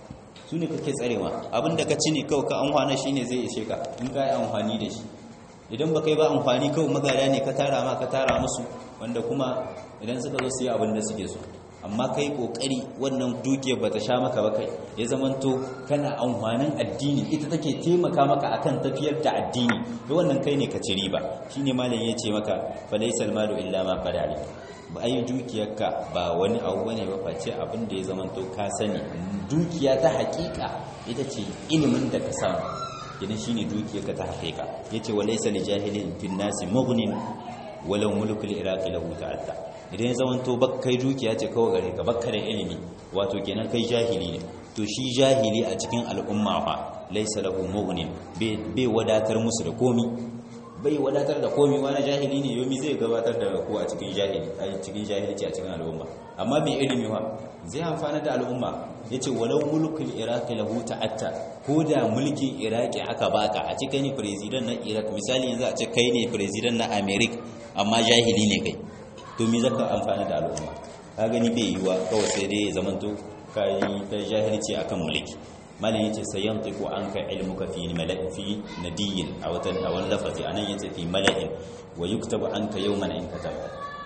su ne kake tsarewa abinda ka ci ne kawai ka amfana shi ne zai ishe ka in ka yi amfani da shi idan ba kai ba amfani kawai magada ne ka tara ma ka tara musu wanda kuma idan suka zo su yi abin da suke so amma kai kokari wannan dukiyar ba ta sha maka ba kai ya zamanto kana amfanin addini ita take taimaka maka akan tafiyar da addini da wannan kai ne ka ci riba shine malam ya ce maka fa laysal malu illa ma qad ba ai dukiyarka ba wani abu bane ba face abin da ya zamanto ka sani dukiya ta hakika ita ce ilimin da ka samu idan shine dukiyarka ta hakika yace walaysa li jahilin fin nasi mughnin walau mulkul iraqi lahu ta'atta idan ya zamanto bakkai dukiya ce kawai gare ka bakka da ilimi wato kenan kai jahili ne to shi jahili a cikin al'umma fa laysa lahu mughnin bai wadatar musu da komi bai wadatar da komi wani jahili ne yomi zai gabatar da ko a cikin jahili a cikin jahilci a cikin al'umma amma mai ilimi wa zai amfana da al'umma yace walau mulkul iraqi lahu ta'atta ko da mulkin iraqi aka baka a cikin ne president na iraq misali yanzu a ce kai ne president na america amma jahili ne kai to me zaka amfana da al'umma ka gani bai yiwa kawai sai dai ya zamanto kai ta jahilci akan mulki malam yace sayantiqu anka ilmuka fi mala'in fi nadiyin a watan a wani lafazi anan yace fi mala'in wa yuktabu anka yawman in kataba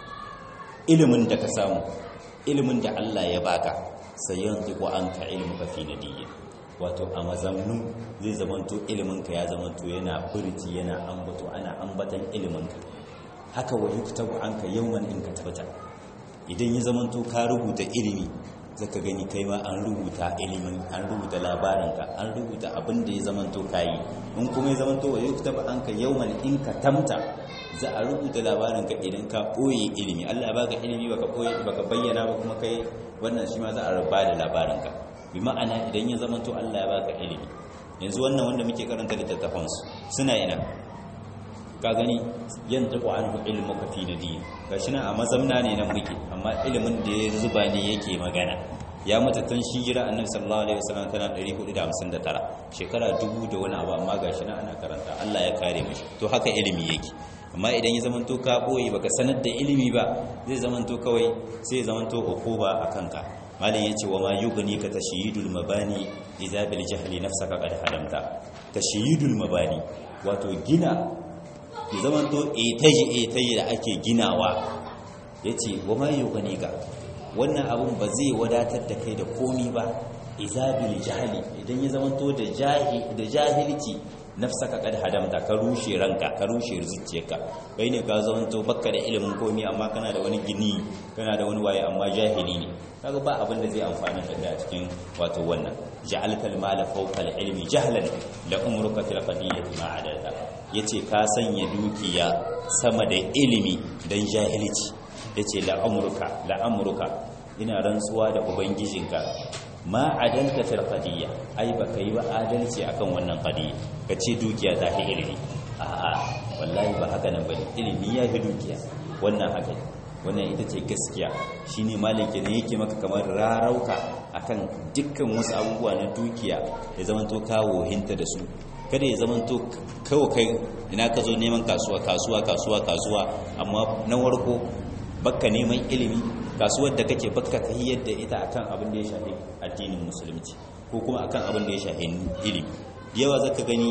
ilimin da ka samu ilimin da Allah ya baka sayantiqu anka ilmuka fi nadiyin wato a mazamnu zai zamanto ilimin ka ya zamanto yana furci yana ambato ana ambatan ilimin ka haka wa yuktabu anka yawman in katabta idan ya zamanto ka rubuta ilimi zaka gani kai ma an rubuta ilimin an rubuta labarinka an rubuta abin da ya zamanto kayi in kuma ya zamanto wa yuktaba anka yawman in ka tamta za a rubuta labarinka idan ka boye ilimi Allah ya baka ilimi baka boye baka bayyana ba kuma kai wannan shi ma za a rubuta da labarinka bi ma'ana idan ya zamanto Allah ya baka ilimi yanzu wannan wanda muke karanta littattafan su suna ina ka gani yan tafi an ilmu ka fi na dini ga shi nan a mazamna ne nan muke amma ilimin da ya zuba ne yake magana ya mutu tun shi jira annabi sallallahu alaihi wasallam tana 459 shekara dubu da wani abu amma gashi na ana karanta Allah ya kare mishi to haka ilimi yake amma idan ya zamanto ka boye baka sanar da ilimi ba zai zamanto kawai sai ya zamanto ukuba akan ka malam yace wa ma yughni ka tashyidul mabani idza bil jahli nafsaka qad hadamta tashyidul mabani wato gina ya zamanto etaji etaji da ake ginawa yace wa ma yughni ka wannan abun ba zai wadatar da kai da komi ba izabil jahili idan ya zamanto da da jahilci nafsaka kad hadamta ka rushe ranka ka rushe zuciyarka kai ne ka zamanto bakka da ilimin komi amma kana da wani gini kana da wani waye amma jahili ne kaga ba abin da zai amfana da kai a cikin wato wannan ja'alta al-mala fawqa al-ilmi jahlan la umruka fil qadiyyati ma adalta yace ka sanya dukiya sama da ilimi dan jahilci yace la umruka la umruka ina rantsuwa da ubangijinka ma adalta fil qadiyya ai baka yi ba adalci akan wannan qadiyya kace dukiya ta fi ilimi a'a wallahi ba haka nan bane ilimi ya fi dukiya wannan haka wannan ita ce gaskiya shine maliki ne yake maka kamar rarauka akan dukkan wasu abubuwa na dukiya ya zamanto kawo hinta da su kada ya zamanto kawo kai ina ka zo neman kasuwa kasuwa kasuwa kasuwa amma na warko bakka neman ilimi kasuwar da kake bakka ka yadda ita akan abin da ya shafi addinin musulunci ko kuma akan abin da ya shafi ilimi yawa zaka gani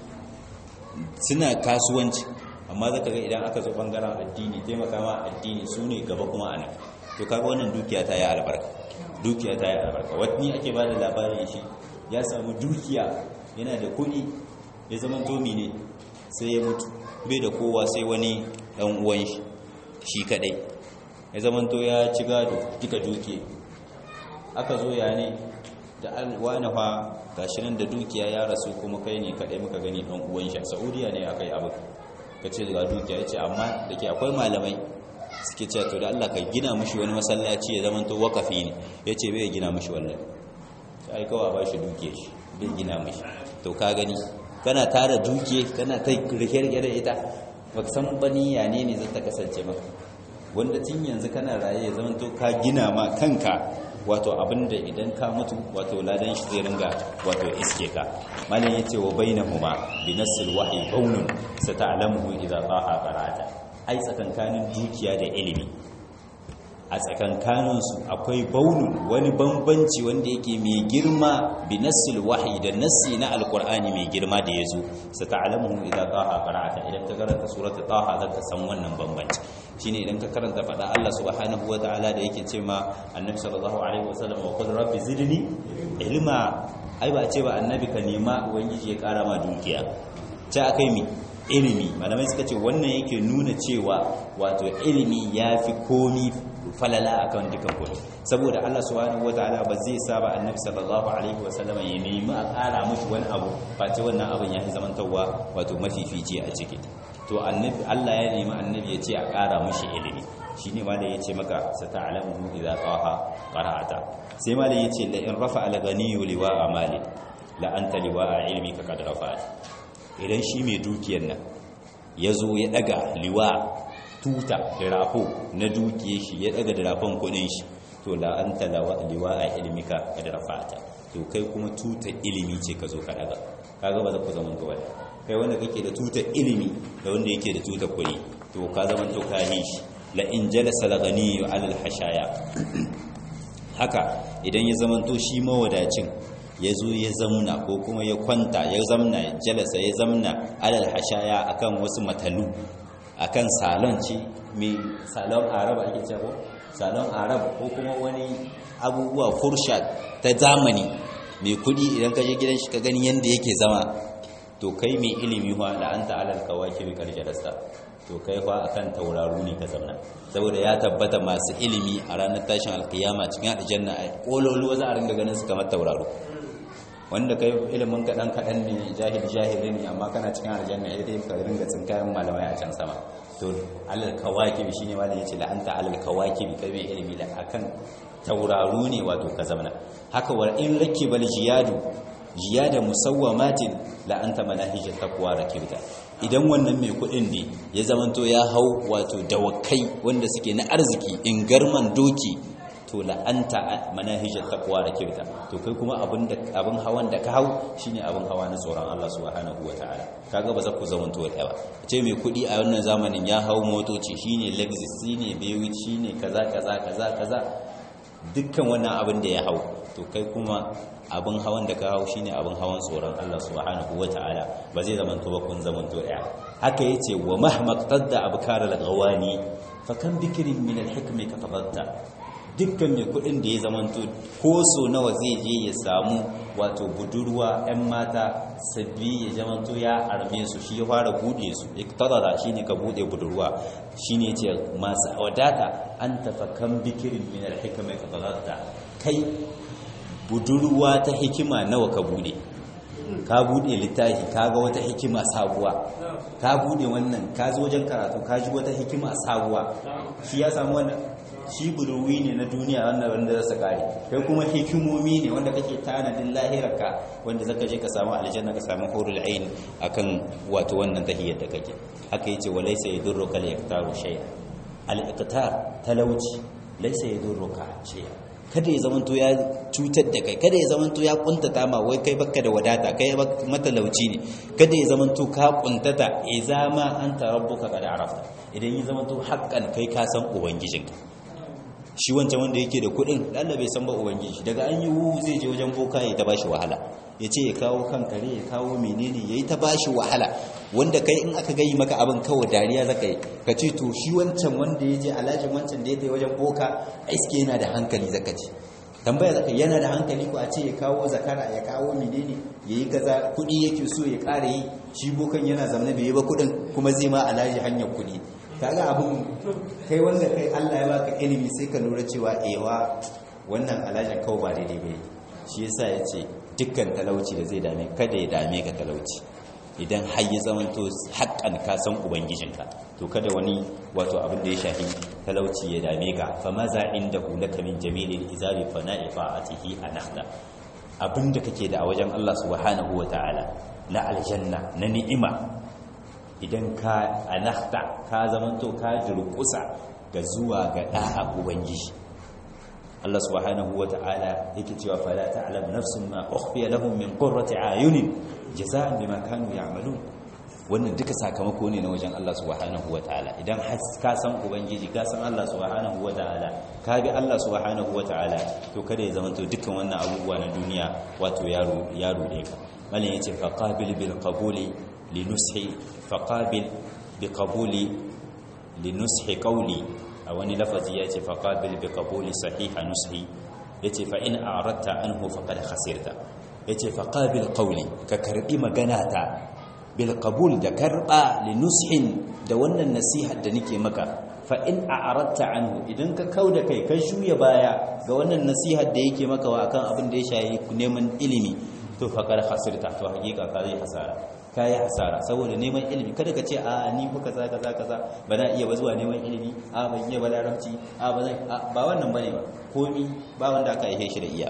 suna kasuwanci amma zaka ga idan aka zo bangaren addini taimaka ma addini su ne gaba kuma ana to kaga wannan dukiya ta yi albarka dukiya ta yi albarka wani ake ba da labarin shi ya samu dukiya yana da kuɗi ya zama tomi ne sai ya mutu bai da kowa sai wani ɗan uwan shi shi kaɗai ya zamanto ya ci gado duka duke aka zo ya ne da alwana fa gashi nan da dukiya ya rasu kuma kai ne kadai muka gani dan uwan shi a Saudiya ne akai abu kace ga dukiya yace amma dake akwai malamai suke cewa to da Allah ka gina mishi wani masallaci ya zamanto wakafi ne yace bai gina mishi wallahi sai kawai ba shi dukiya shi bai gina mishi to ka gani kana tara dukiya kana ta rike-rike da ita baka san bani ya ne ne zai ta kasance maka wanda tun yanzu kana raye ya zama to ka gina ma kanka wato abinda idan ka mutu wato ladan shi zai ringa wato iske ka malam yace wa bainahuma bi nasil wahyi baunun sata'lamuhu idza taha qara'ata ai tsakankanin dukiya da ilimi a tsakankanin su akwai baunun wani bambanci wanda yake mai girma bi nasil wahyi da nasi na alqur'ani mai girma da yazo sata'lamuhu idza taha qara'ata idan ka karanta surata taha zaka san wannan bambanci shine idan ka karanta fada Allah subhanahu wataala da yake ce ma annabi sallallahu alaihi wasallam wa qul rabbi zidni ilma ai ba ce ba annabi ka nema ubangiji ya kara ma dukiya ce akai mi ilimi malamai suka ce wannan yake nuna cewa wato ilimi yafi komi falala akan dukan komi saboda Allah subhanahu wataala ba zai saba annabi sallallahu alaihi wasallam ya nemi a kara mushi wani abu face wannan abin ya fi zamantawa wato mafifici a ciki to annabi Allah ya nemi annabi ya ce a ƙara mashi ilimi shine ma da yace maka sata'lamu idza qaha qara'ata sai ma da yace la in rafa al-ghani liwa amali la anta liwa ilmi ka kad rafa idan shi mai dukiyar nan yazo ya daga liwa tuta da rafo na dukiyar shi ya daga da rafon kudin shi to la anta liwa ilmika kad rafa'ata to kai kuma tuta ilimi ce ka zo ka daga kaga ba za ku zama gaba kai wanda kake da tutar ilimi da wanda yake da tutar kuɗi to ka zama to ka yi shi la in jalasa la ghani ala al hashaya haka idan ya zama to shi mawadacin ya zo ya zamna ko kuma ya kwanta ya zamna ya jalasa ya zamna ala al hashaya akan wasu matalu akan salon ci mai salon arab ake cewa salon arab ko kuma wani abubuwa fursha ta zamani mai kudi idan ka je gidan shi ka gani yanda yake zama to kai mai ilimi fa da anta alal kawaki bi karjarasa to kai fa akan tauraru ne ka zauna saboda ya tabbata masu ilimi a ranar tashin alkiyama cikin aljanna a kololuwa za a ringa ganin su kamar tauraru wanda kai ilimin ka dan kadan ne jahil jahili ne amma kana cikin aljanna ya dai ka ringa tsinkayen malamai a can sama to alal kawaki shine malam yace la anta alal kawaki kai mai ilimi da akan tauraru ne wato ka zauna haka wa in rakibal jiyadu jiyada musawwamatin la anta manahij taqwa rakibta idan wannan mai kudin ne ya zamanto ya hau wato dawakai wanda suke na arziki in garman doki to to la'anta manahijat taqwa da kirta to kai kuma abin da abin hawan da ka hau shine abin hawa na tsoron Allah subhanahu wataala kaga ba za ku zama to da ba ce mai kudi a wannan zamanin ya hau motoci shine Lexus shine Bewit shine kaza kaza kaza kaza dukkan wannan abin da ya hau to kai kuma abin hawan da ka hau shine abin hawan tsoron Allah subhanahu wataala ba zai zama to ba kun zama to daya haka yace wa mahmaqtadda abkar al-ghawani fa kan bikrin min al-hikmi ka tabatta dukkan mai kudin da ya zamanto ko so nawa zai je ya samu wato budurwa 'yan mata sabbi ya zamanto ya arme su shi ya fara bude su iktadara shine ka bude budurwa shine ce masu wadata an tafakan bikirin min al-hikma ka tabatta kai budurwa ta hikima nawa ka bude ka bude littafi ka ga wata hikima sabuwa ka bude wannan ka zo wajen karatu ka ji wata hikima sabuwa shi ya samu wannan shi budurwi ne na duniya wanda wanda za su kare kai kuma hikimomi ne wanda kake tanadin lahirarka wanda zaka je ka samu aljanna ka samu hurul ain akan wato wannan tahiyyar da kake haka yace walaysa yadurruka al-iqtaru shay'a al-iqtar talauci laysa yadurruka shay'a kada ya zamanto ya cutar da kai kada ya zamanto ya kuntata ma wai kai baka da wadata kai matalauci ne kada ya zamanto ka kuntata idza ma anta rabbuka qad arafta idan ya zamanto haƙƙan kai ka san ubangijinka shi wancan wanda yake da kuɗin Allah bai san ba ubangiji daga an yi wu zai je wajen boka ya ta bashi wahala ya ce ya kawo kan kare ya kawo menene ya yi ta bashi wahala wanda kai in aka gayi maka abin kawai dariya zaka yi ka ce to shi wancan wanda ya je alhajin wancan da ya ta wajen boka iske yana da hankali zaka ce tambaya zaka yana da hankali ko a ce ya kawo zakara ya kawo menene ya yi kaza kuɗi yake so ya ƙara yi shi bokan yana zamana bai yi ba kuɗin kuma zai ma alhaji hanyar kuɗi kaga abun kai wanda kai Allah ya baka ilimi sai ka lura cewa ewa wannan alhajin kawai ba daidai bai shi yasa ya ce dukkan talauci da zai dame kada ya dame ka talauci idan har ya zamanto haƙƙan ka san ubangijinka to kada wani wato abin da ya shafi talauci ya dame ka fa maza inda hulaka min jamilin izabi fa na'i fa'atihi anahda abinda kake da a wajen Allah subhanahu wataala na aljanna na ni'ima idan ka anahda ka zamanto ka durkusa ga zuwa ga da'a ubangiji Allah subhanahu wa ta'ala yake cewa fala ta'lam nafsun ma ukhfiya lahum min qurrati ayunin jazaan bima kanu ya'malun wannan duka sakamako ne na wajen Allah subhanahu wa ta'ala idan ka san ubangiji ka san Allah subhanahu wa ta'ala ka bi Allah subhanahu wa ta'ala to kada ya zamanto dukkan wannan abubuwa na duniya wato yaro yaro ne ka mallan yace fa qabil bil qabuli linushi fa qabil bi qabuli linushi qawli a wani lafazi ya ce faƙabil bi ƙabuli sahiha nushi ya ce fa'in a ratta an hufa kada khasirta ya ce faƙabil ƙauli ka karɓi magana ta bil ƙabul da karɓa linushin da wannan nasihar da nake maka fa'in a ratta an idan ka kau da kai ka shuya baya ga wannan nasihar da yake maka wa akan abin da ya shayi neman ilimi to faƙar khasirta to hakika ka zai hasara ka yi hasara saboda neman ilimi kada ka ce a ni fa kaza kaza kaza ba na iya ba zuwa neman ilimi a ban iya ba larabci a ba zan ba wannan bane ba komi ba wanda aka aihe shi da iya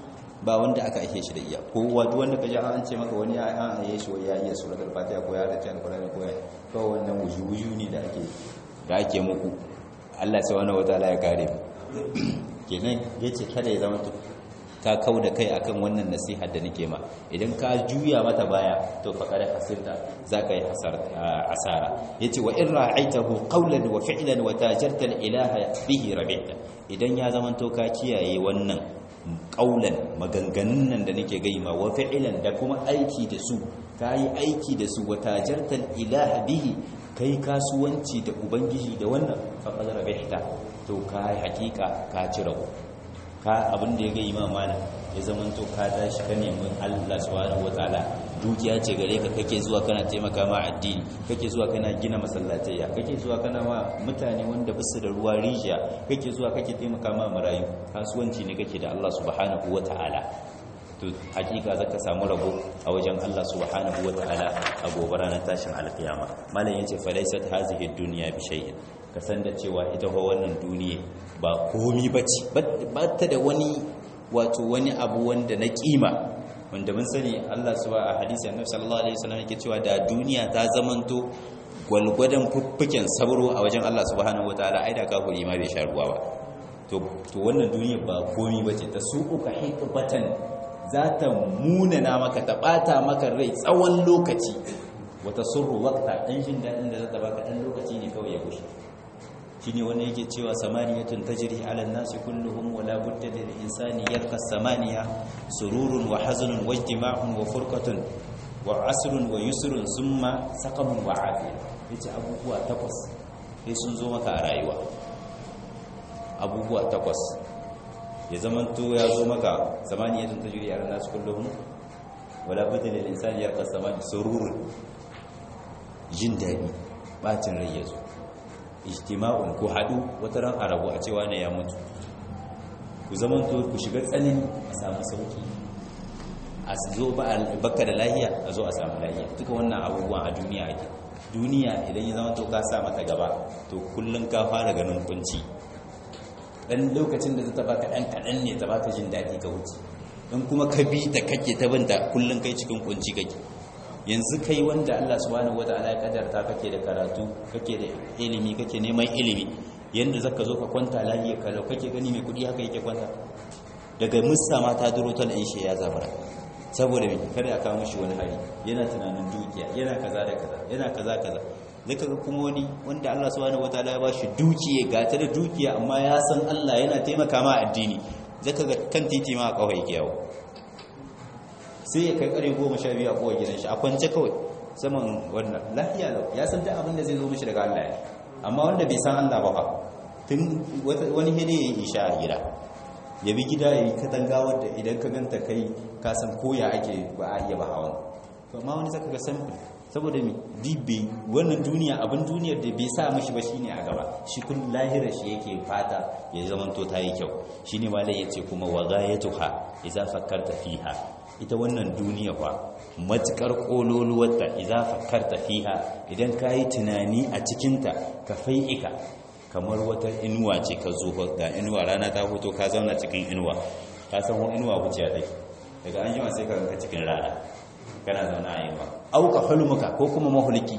ba wanda aka aihe shi da iya ko wato wanda kaje an ce maka wani ya an aihe shi wai ya iya suratul fatiha ko ya race alqur'ani ko ya to wannan wuju wuju ne da ake da ake muku Allah subhanahu wataala ya kare kenan yace kada ya zama to ka kau da kai akan wannan nasihar da nake ma idan ka juya mata baya to fa kada hasirta zaka yi asara yace wa in ra'aitahu qawlan wa fi'lan wa tajarta al-ilaha bihi rabi'ta idan ya zaman to ka kiyaye wannan qawlan maganganun nan da nake gai ma wa fi'lan da kuma aiki da su kai aiki da su wa tajarta al-ilaha bihi kai kasuwanci da ubangiji da wannan fa kada rabi'ta to kai hakika ka ci rabu ka abin da ya ga imam mana ya zama to ka tashi ka nemi Allah subhanahu wataala dukiya ce gare ka kake zuwa kana taimaka ma addini kake zuwa kana gina masallatayya kake zuwa kana ma mutane wanda basu da ruwa rijiya kake zuwa kake taimaka ma marayu kasuwanci ne kake da Allah subhanahu wataala to hakika zaka samu rabo a wajen Allah subhanahu wataala a gobe ranar tashin alkiyama malam yace fa laysat hazihi dunya bi shay'in ka san da cewa ita fa wannan duniya ba komi bace ba ta da wani wato wani abu wanda na kima wanda mun sani Allah subhanahu a hadisi annabi sallallahu alaihi wasallam yake cewa da duniya ta zamanto gwalgwadon fuffuken sabro a wajen Allah subhanahu wataala ai da kafiri ma bai sha ruwa ba to wannan duniya ba komi ba ce ta su uka hikbatan za ta munana maka ta ɓata maka rai tsawon lokaci wata surru wakta ɗan jin daɗin da za ta baka ɗan lokaci ne kawai ya gushe shi ne wani yake cewa samaniyatun tajri ala nasi kulluhum wa la budda lil insani yarka samaniya sururun wa hazanun wa ijtima'un wa furqatun wa asrun wa yusrun summa saqamun wa afiya yace abubuwa takwas sai sun zo maka a rayuwa abubuwa takwas ya zamanto ya zo maka samaniyatun tajri ala nasi kulluhum wa la budda lil insani yarka samaniya sururun jin daɗi bacin rai ya zo ijtima'un ku haɗu wata ran arabu a cewa ne ya mutu ku zamanto ku shiga tsanani a samu sauki a zo baka da lahiya a zo a samu lahiya duka wannan abubuwan a duniya ake duniya idan ya zamanto ka sa mata gaba to kullum ka fara ganin kunci dan lokacin da ta baka dan kaɗan ne ta baka jin daɗi ka wuce in kuma ka bi ta kake ta binta kullum kai cikin kunci kake yanzu kai wanda Allah subhanahu wataala ya kadarta kake da karatu kake da ilimi kake neman ilimi yanda zaka zo ka kwanta lafiya kalau kake gani mai kudi haka yake kwanta daga musa ma ta duro ta shi ya zabara saboda me kada ya kawo mishi wani hari yana tunanin dukiya yana kaza da kaza yana kaza kaza zaka ga kuma wani wanda Allah subhanahu wataala ya bashi dukiya ga ta da dukiya amma ya san Allah yana taimaka ma addini zaka ga kan titi ma a kawai yake yawo sai ya kai kare goma sha biyu a kowa gidan shi a kwance kawai saman wannan lafiya lau ya san ta abin da zai zo mishi daga Allah ya amma wanda bai san Allah ba fa tun wani hede ya yi isha a gida ya bi gida ya yi katanga wadda idan ka ganta kai ka san koya ake ba a iya ba hawan amma wani zaka ga sample saboda mi dibbe wannan duniya abin duniyar da bai sa mishi ba shine a gaba shi kun lahira shi yake fata ya zamanto ta yi kyau shine malai yace kuma wa ghayatuha idza fakkarta fiha ita wannan duniya fa matukar kololuwarta idza fakkarta fiha idan kai tunani a cikin ta ka fai'ika kamar wata inuwa ce ka zo ga inuwa rana ta hoto ka zauna cikin inuwa ka san wani inuwa wuciya take daga an jima sai ka ganka cikin rana kana zauna a yamma auka hulmuka ko kuma mahulki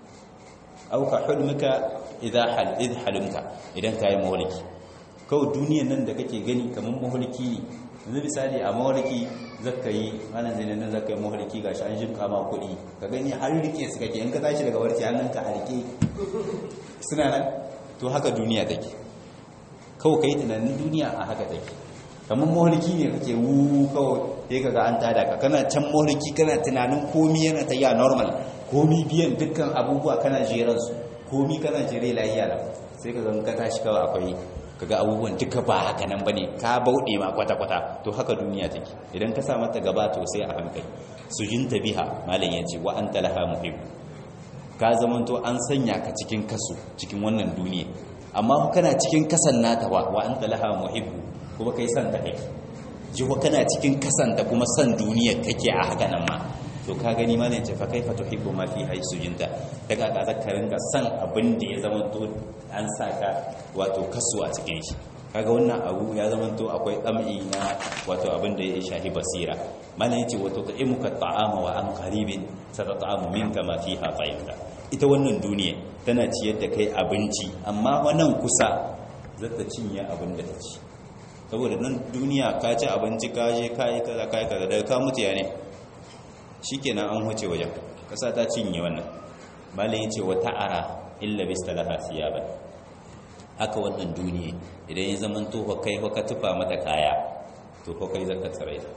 auka hulmuka idza hal idh halumta idan kai mahulki kawai duniyan nan da kake gani kamar mahulki ne yanzu misali a mahulki zaka yi ranar zai nan zaka yi mahulki gashi an shirka ma kuɗi ka gani har rike su kake in ka tashi daga barci hannunka a rike suna nan to haka duniya take kawai kai tunanin duniya a haka take kamar maholiki ne kake wu kawai sai kaga an tada ka kana can maholiki kana tunanin komi yana ta ya normal komi biyan dukkan abubuwa kana jeran su komi kana jere lafiya lau sai kaga ka tashi kawai akwai kaga abubuwan duka ba haka nan bane ka bauɗe ma kwata kwata to haka duniya take idan ka sa mata gaba to sai a hankali sujinta biha malam yace wa anta laha muhib ka zamanto an sanya ka cikin kasu cikin wannan duniya amma kana cikin kasan nata wa wa anta laha muhibbu kuma kai san ta kake jiwa kana cikin kasanta kuma san duniya kake a haka nan ma to ka gani ma ne ce fa kaifa tuhibbu ma fi haysujinta daga ka zakarin ka san abin da ya zama to an saka wato kasu a cikin shi kaga wannan abu ya zama to akwai tsam'i na wato abin da ya shahi basira mana yace wato ta'imuka ta'ama wa an qaribin satata'amu minka ma fiha fa'ida ita wannan duniya tana ciyar da kai abinci amma wannan kusa zata cinye abin da ta ci saboda nan duniya ka ci abinci ka je ka yi kaza ka yi kaza daga ka mutu ya ne shi kenan an huce wajen ƙasa ta cinye wannan malin ya ce wa ta'ara illa bistalaha siyaban haka wannan duniya idan ya zama to kai ka tufa mata kaya to ko kai zaka tsare ta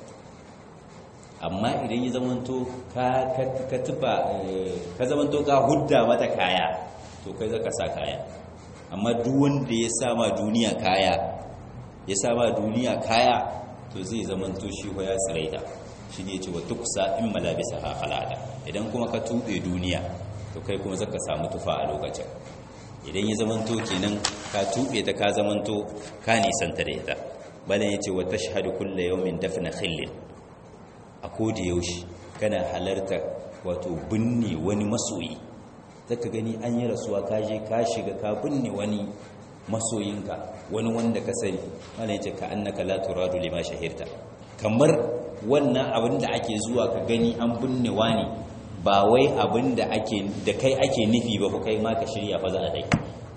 amma idan ya zama to ka ka tufa ka zama to ka hudda mata kaya to kai zaka sa kaya amma duk wanda ya sama duniya kaya ya sama duniya kaya to zai zamanto shi ko ya tsiraita shi ne ce wa tuksa in malabisa ha halada idan kuma ka tube duniya to kai kuma zaka samu tufa a lokacin idan ya zamanto kenan ka tube ta ka zamanto ka nisanta da ita balan yace wa tashhadu kullu yawmin dafna khillin a koda yaushe kana halarta wato binne wani masoyi zaka gani an yi rasuwa ka je ka shiga ka binne wani masoyinka wani wanda ka sani wanda yace ka annaka la turadu lima shahirta kamar wannan abin da ake zuwa ka gani an binne wani ba wai abin da ake da kai ake nufi ba ko kai ma ka shirya fa za a dai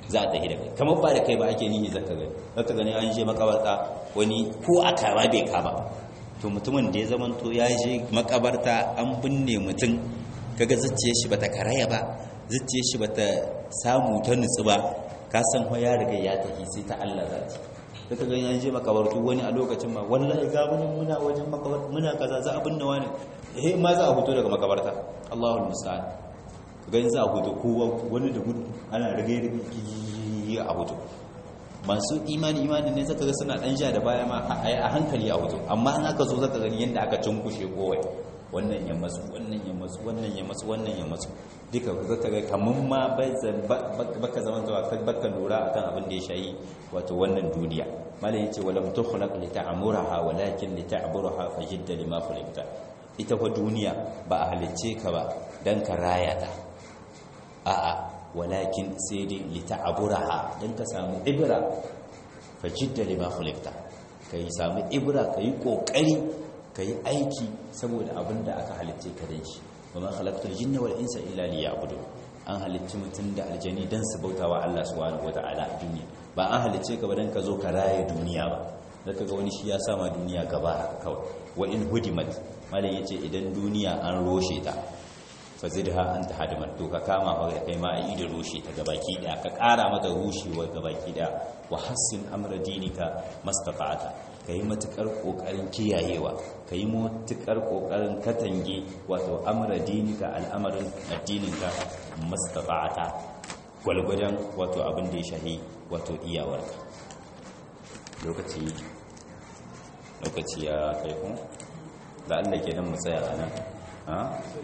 za a tafi da kai kamar ba da kai ba ake nihi zaka gani zaka gani an je makabarta wani ko a kama bai kama to mutumin da ya zama to ya je makabarta an binne mutum kaga zuciyar shi bata karaya ba zuciyar shi bata samu ta nutsu ba ka san ho ya riga ya tafi sai ta Allah za ta daga gani an je makabartu wani a lokacin ma wallahi ga mun muna wajen makabartu muna kaza za a binne wani eh ma za a fito daga makabarta Allahul musta'an gani za a fito kowa wani da gudu ana rage rage a fito masu imani imani ne zaka ga suna dan ja da baya ma a hankali a fito amma an aka zo zaka gani yanda aka cunkushe kowai wannan ya masu wannan ya masu wannan ya masu wannan ya masu duka zaka ga kaman ma baka zaman zuwa baka lura akan abin da ya shayi wato wannan duniya malai yace walam tukhlaq li ta'muraha walakin li ta'buraha fajidda lima khuliqta ita fa duniya ba a halicce ka ba dan ka raya ta a'a walakin sai dai li ta'buraha dan ka samu ibra fajidda lima khuliqta kai samu ibra kai kokari ka yi aiki saboda abin da aka halicce ka dan shi wa ma khalaqtul jinna wal insa illa liya'budun an halicci mutum da aljani dan su bautawa Allah subhanahu wata'ala a duniya ba an halicce ka ba dan ka zo ka raye duniya ba zaka ga wani shi ya sama duniya gaba kawai wa in hudimat malam yace idan duniya an roshe ta fazidha anta hadimat to ka kama fa kai ma ayi da roshe ta gabaki daya ka kara mata rushewa gabaki daya wa hassin amra dinika mastata'ata ka yi matuƙar ƙoƙarin kiyayewa ka yi matuƙar ƙoƙarin katange wato amura dinika al'amarin addininka mastafa'ata gwalgwadon wato abin da ya shahi wato iyawarka lokaci lokaci ya kai kun da Allah ke nan matsaya a nan ha?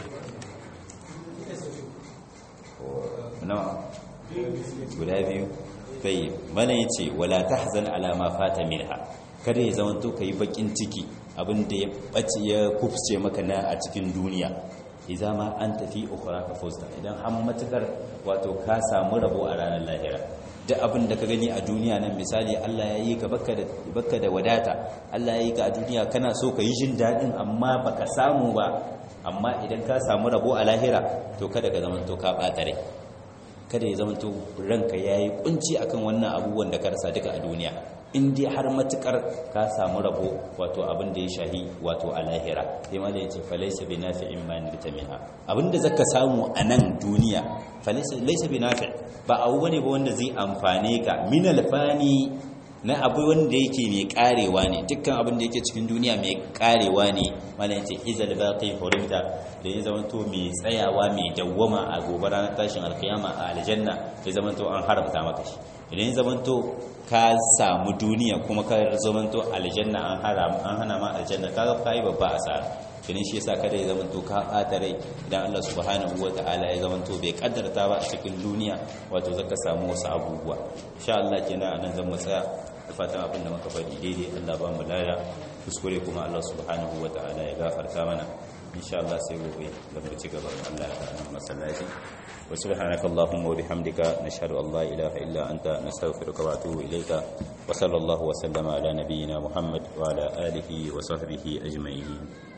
nawa guda biyu bai mana ya ce wala ta hazan alama fata milha kada ya zama to ka yi bakin ciki abinda ya ɓace ya kufce maka na a cikin duniya idan ma an tafi ukhra ka fausta idan an matukar wato ka samu rabo a ranar lahira duk abin da ka gani a duniya nan misali Allah ya yi ka baka da wadata Allah ya yi ka a duniya kana so ka yi jin daɗin amma baka samu ba amma idan ka samu rabo a lahira to kada ka zama to ka ɓata rai kada ya zama to ranka yayi kunci akan wannan abubuwan da ka rasa duka a duniya in dai har matukar ka samu rabo wato abin da ya shahi wato a lahira sai ma da yace falaysa bi nafi'in ma nirta minha abinda zaka samu a nan duniya falaysa laysa bi nafi' ba abu bane ba wanda zai amfane ka min alfani na abu wanda yake mai karewa ne dukkan abin da yake cikin duniya mai karewa ne mallan yace izal baqi hurimta da ya zama to mai tsayawa mai dawwama a gobe ranar tashin alkiyama a aljanna ya zama to an haramta maka shi idan ya zama to ka samu duniya kuma ka zama to aljanna an haram an hana ma aljanna kaga kai babba asara kinin shi yasa kada ya zama to ka bata rai idan Allah subhanahu wataala ya zama to bai kaddarta ba a cikin duniya wato zaka samu wasu abubuwa insha Allah kenan anan zan mu tsaya da fatan abin da muka faɗi daidai Allah ba mu lada kuskure kuma Allah subhanahu wataala ya gafarta mana insha Allah sai gobe da mu ci gaba Allah ya ta'ala masallaci wa subhanaka allahumma wa bihamdika nashhadu an la ilaha illa anta nastaghfiruka wa atubu ilayka wa sallallahu wa sallama ala nabiyyina muhammad wa ala alihi wa sahbihi ajma'in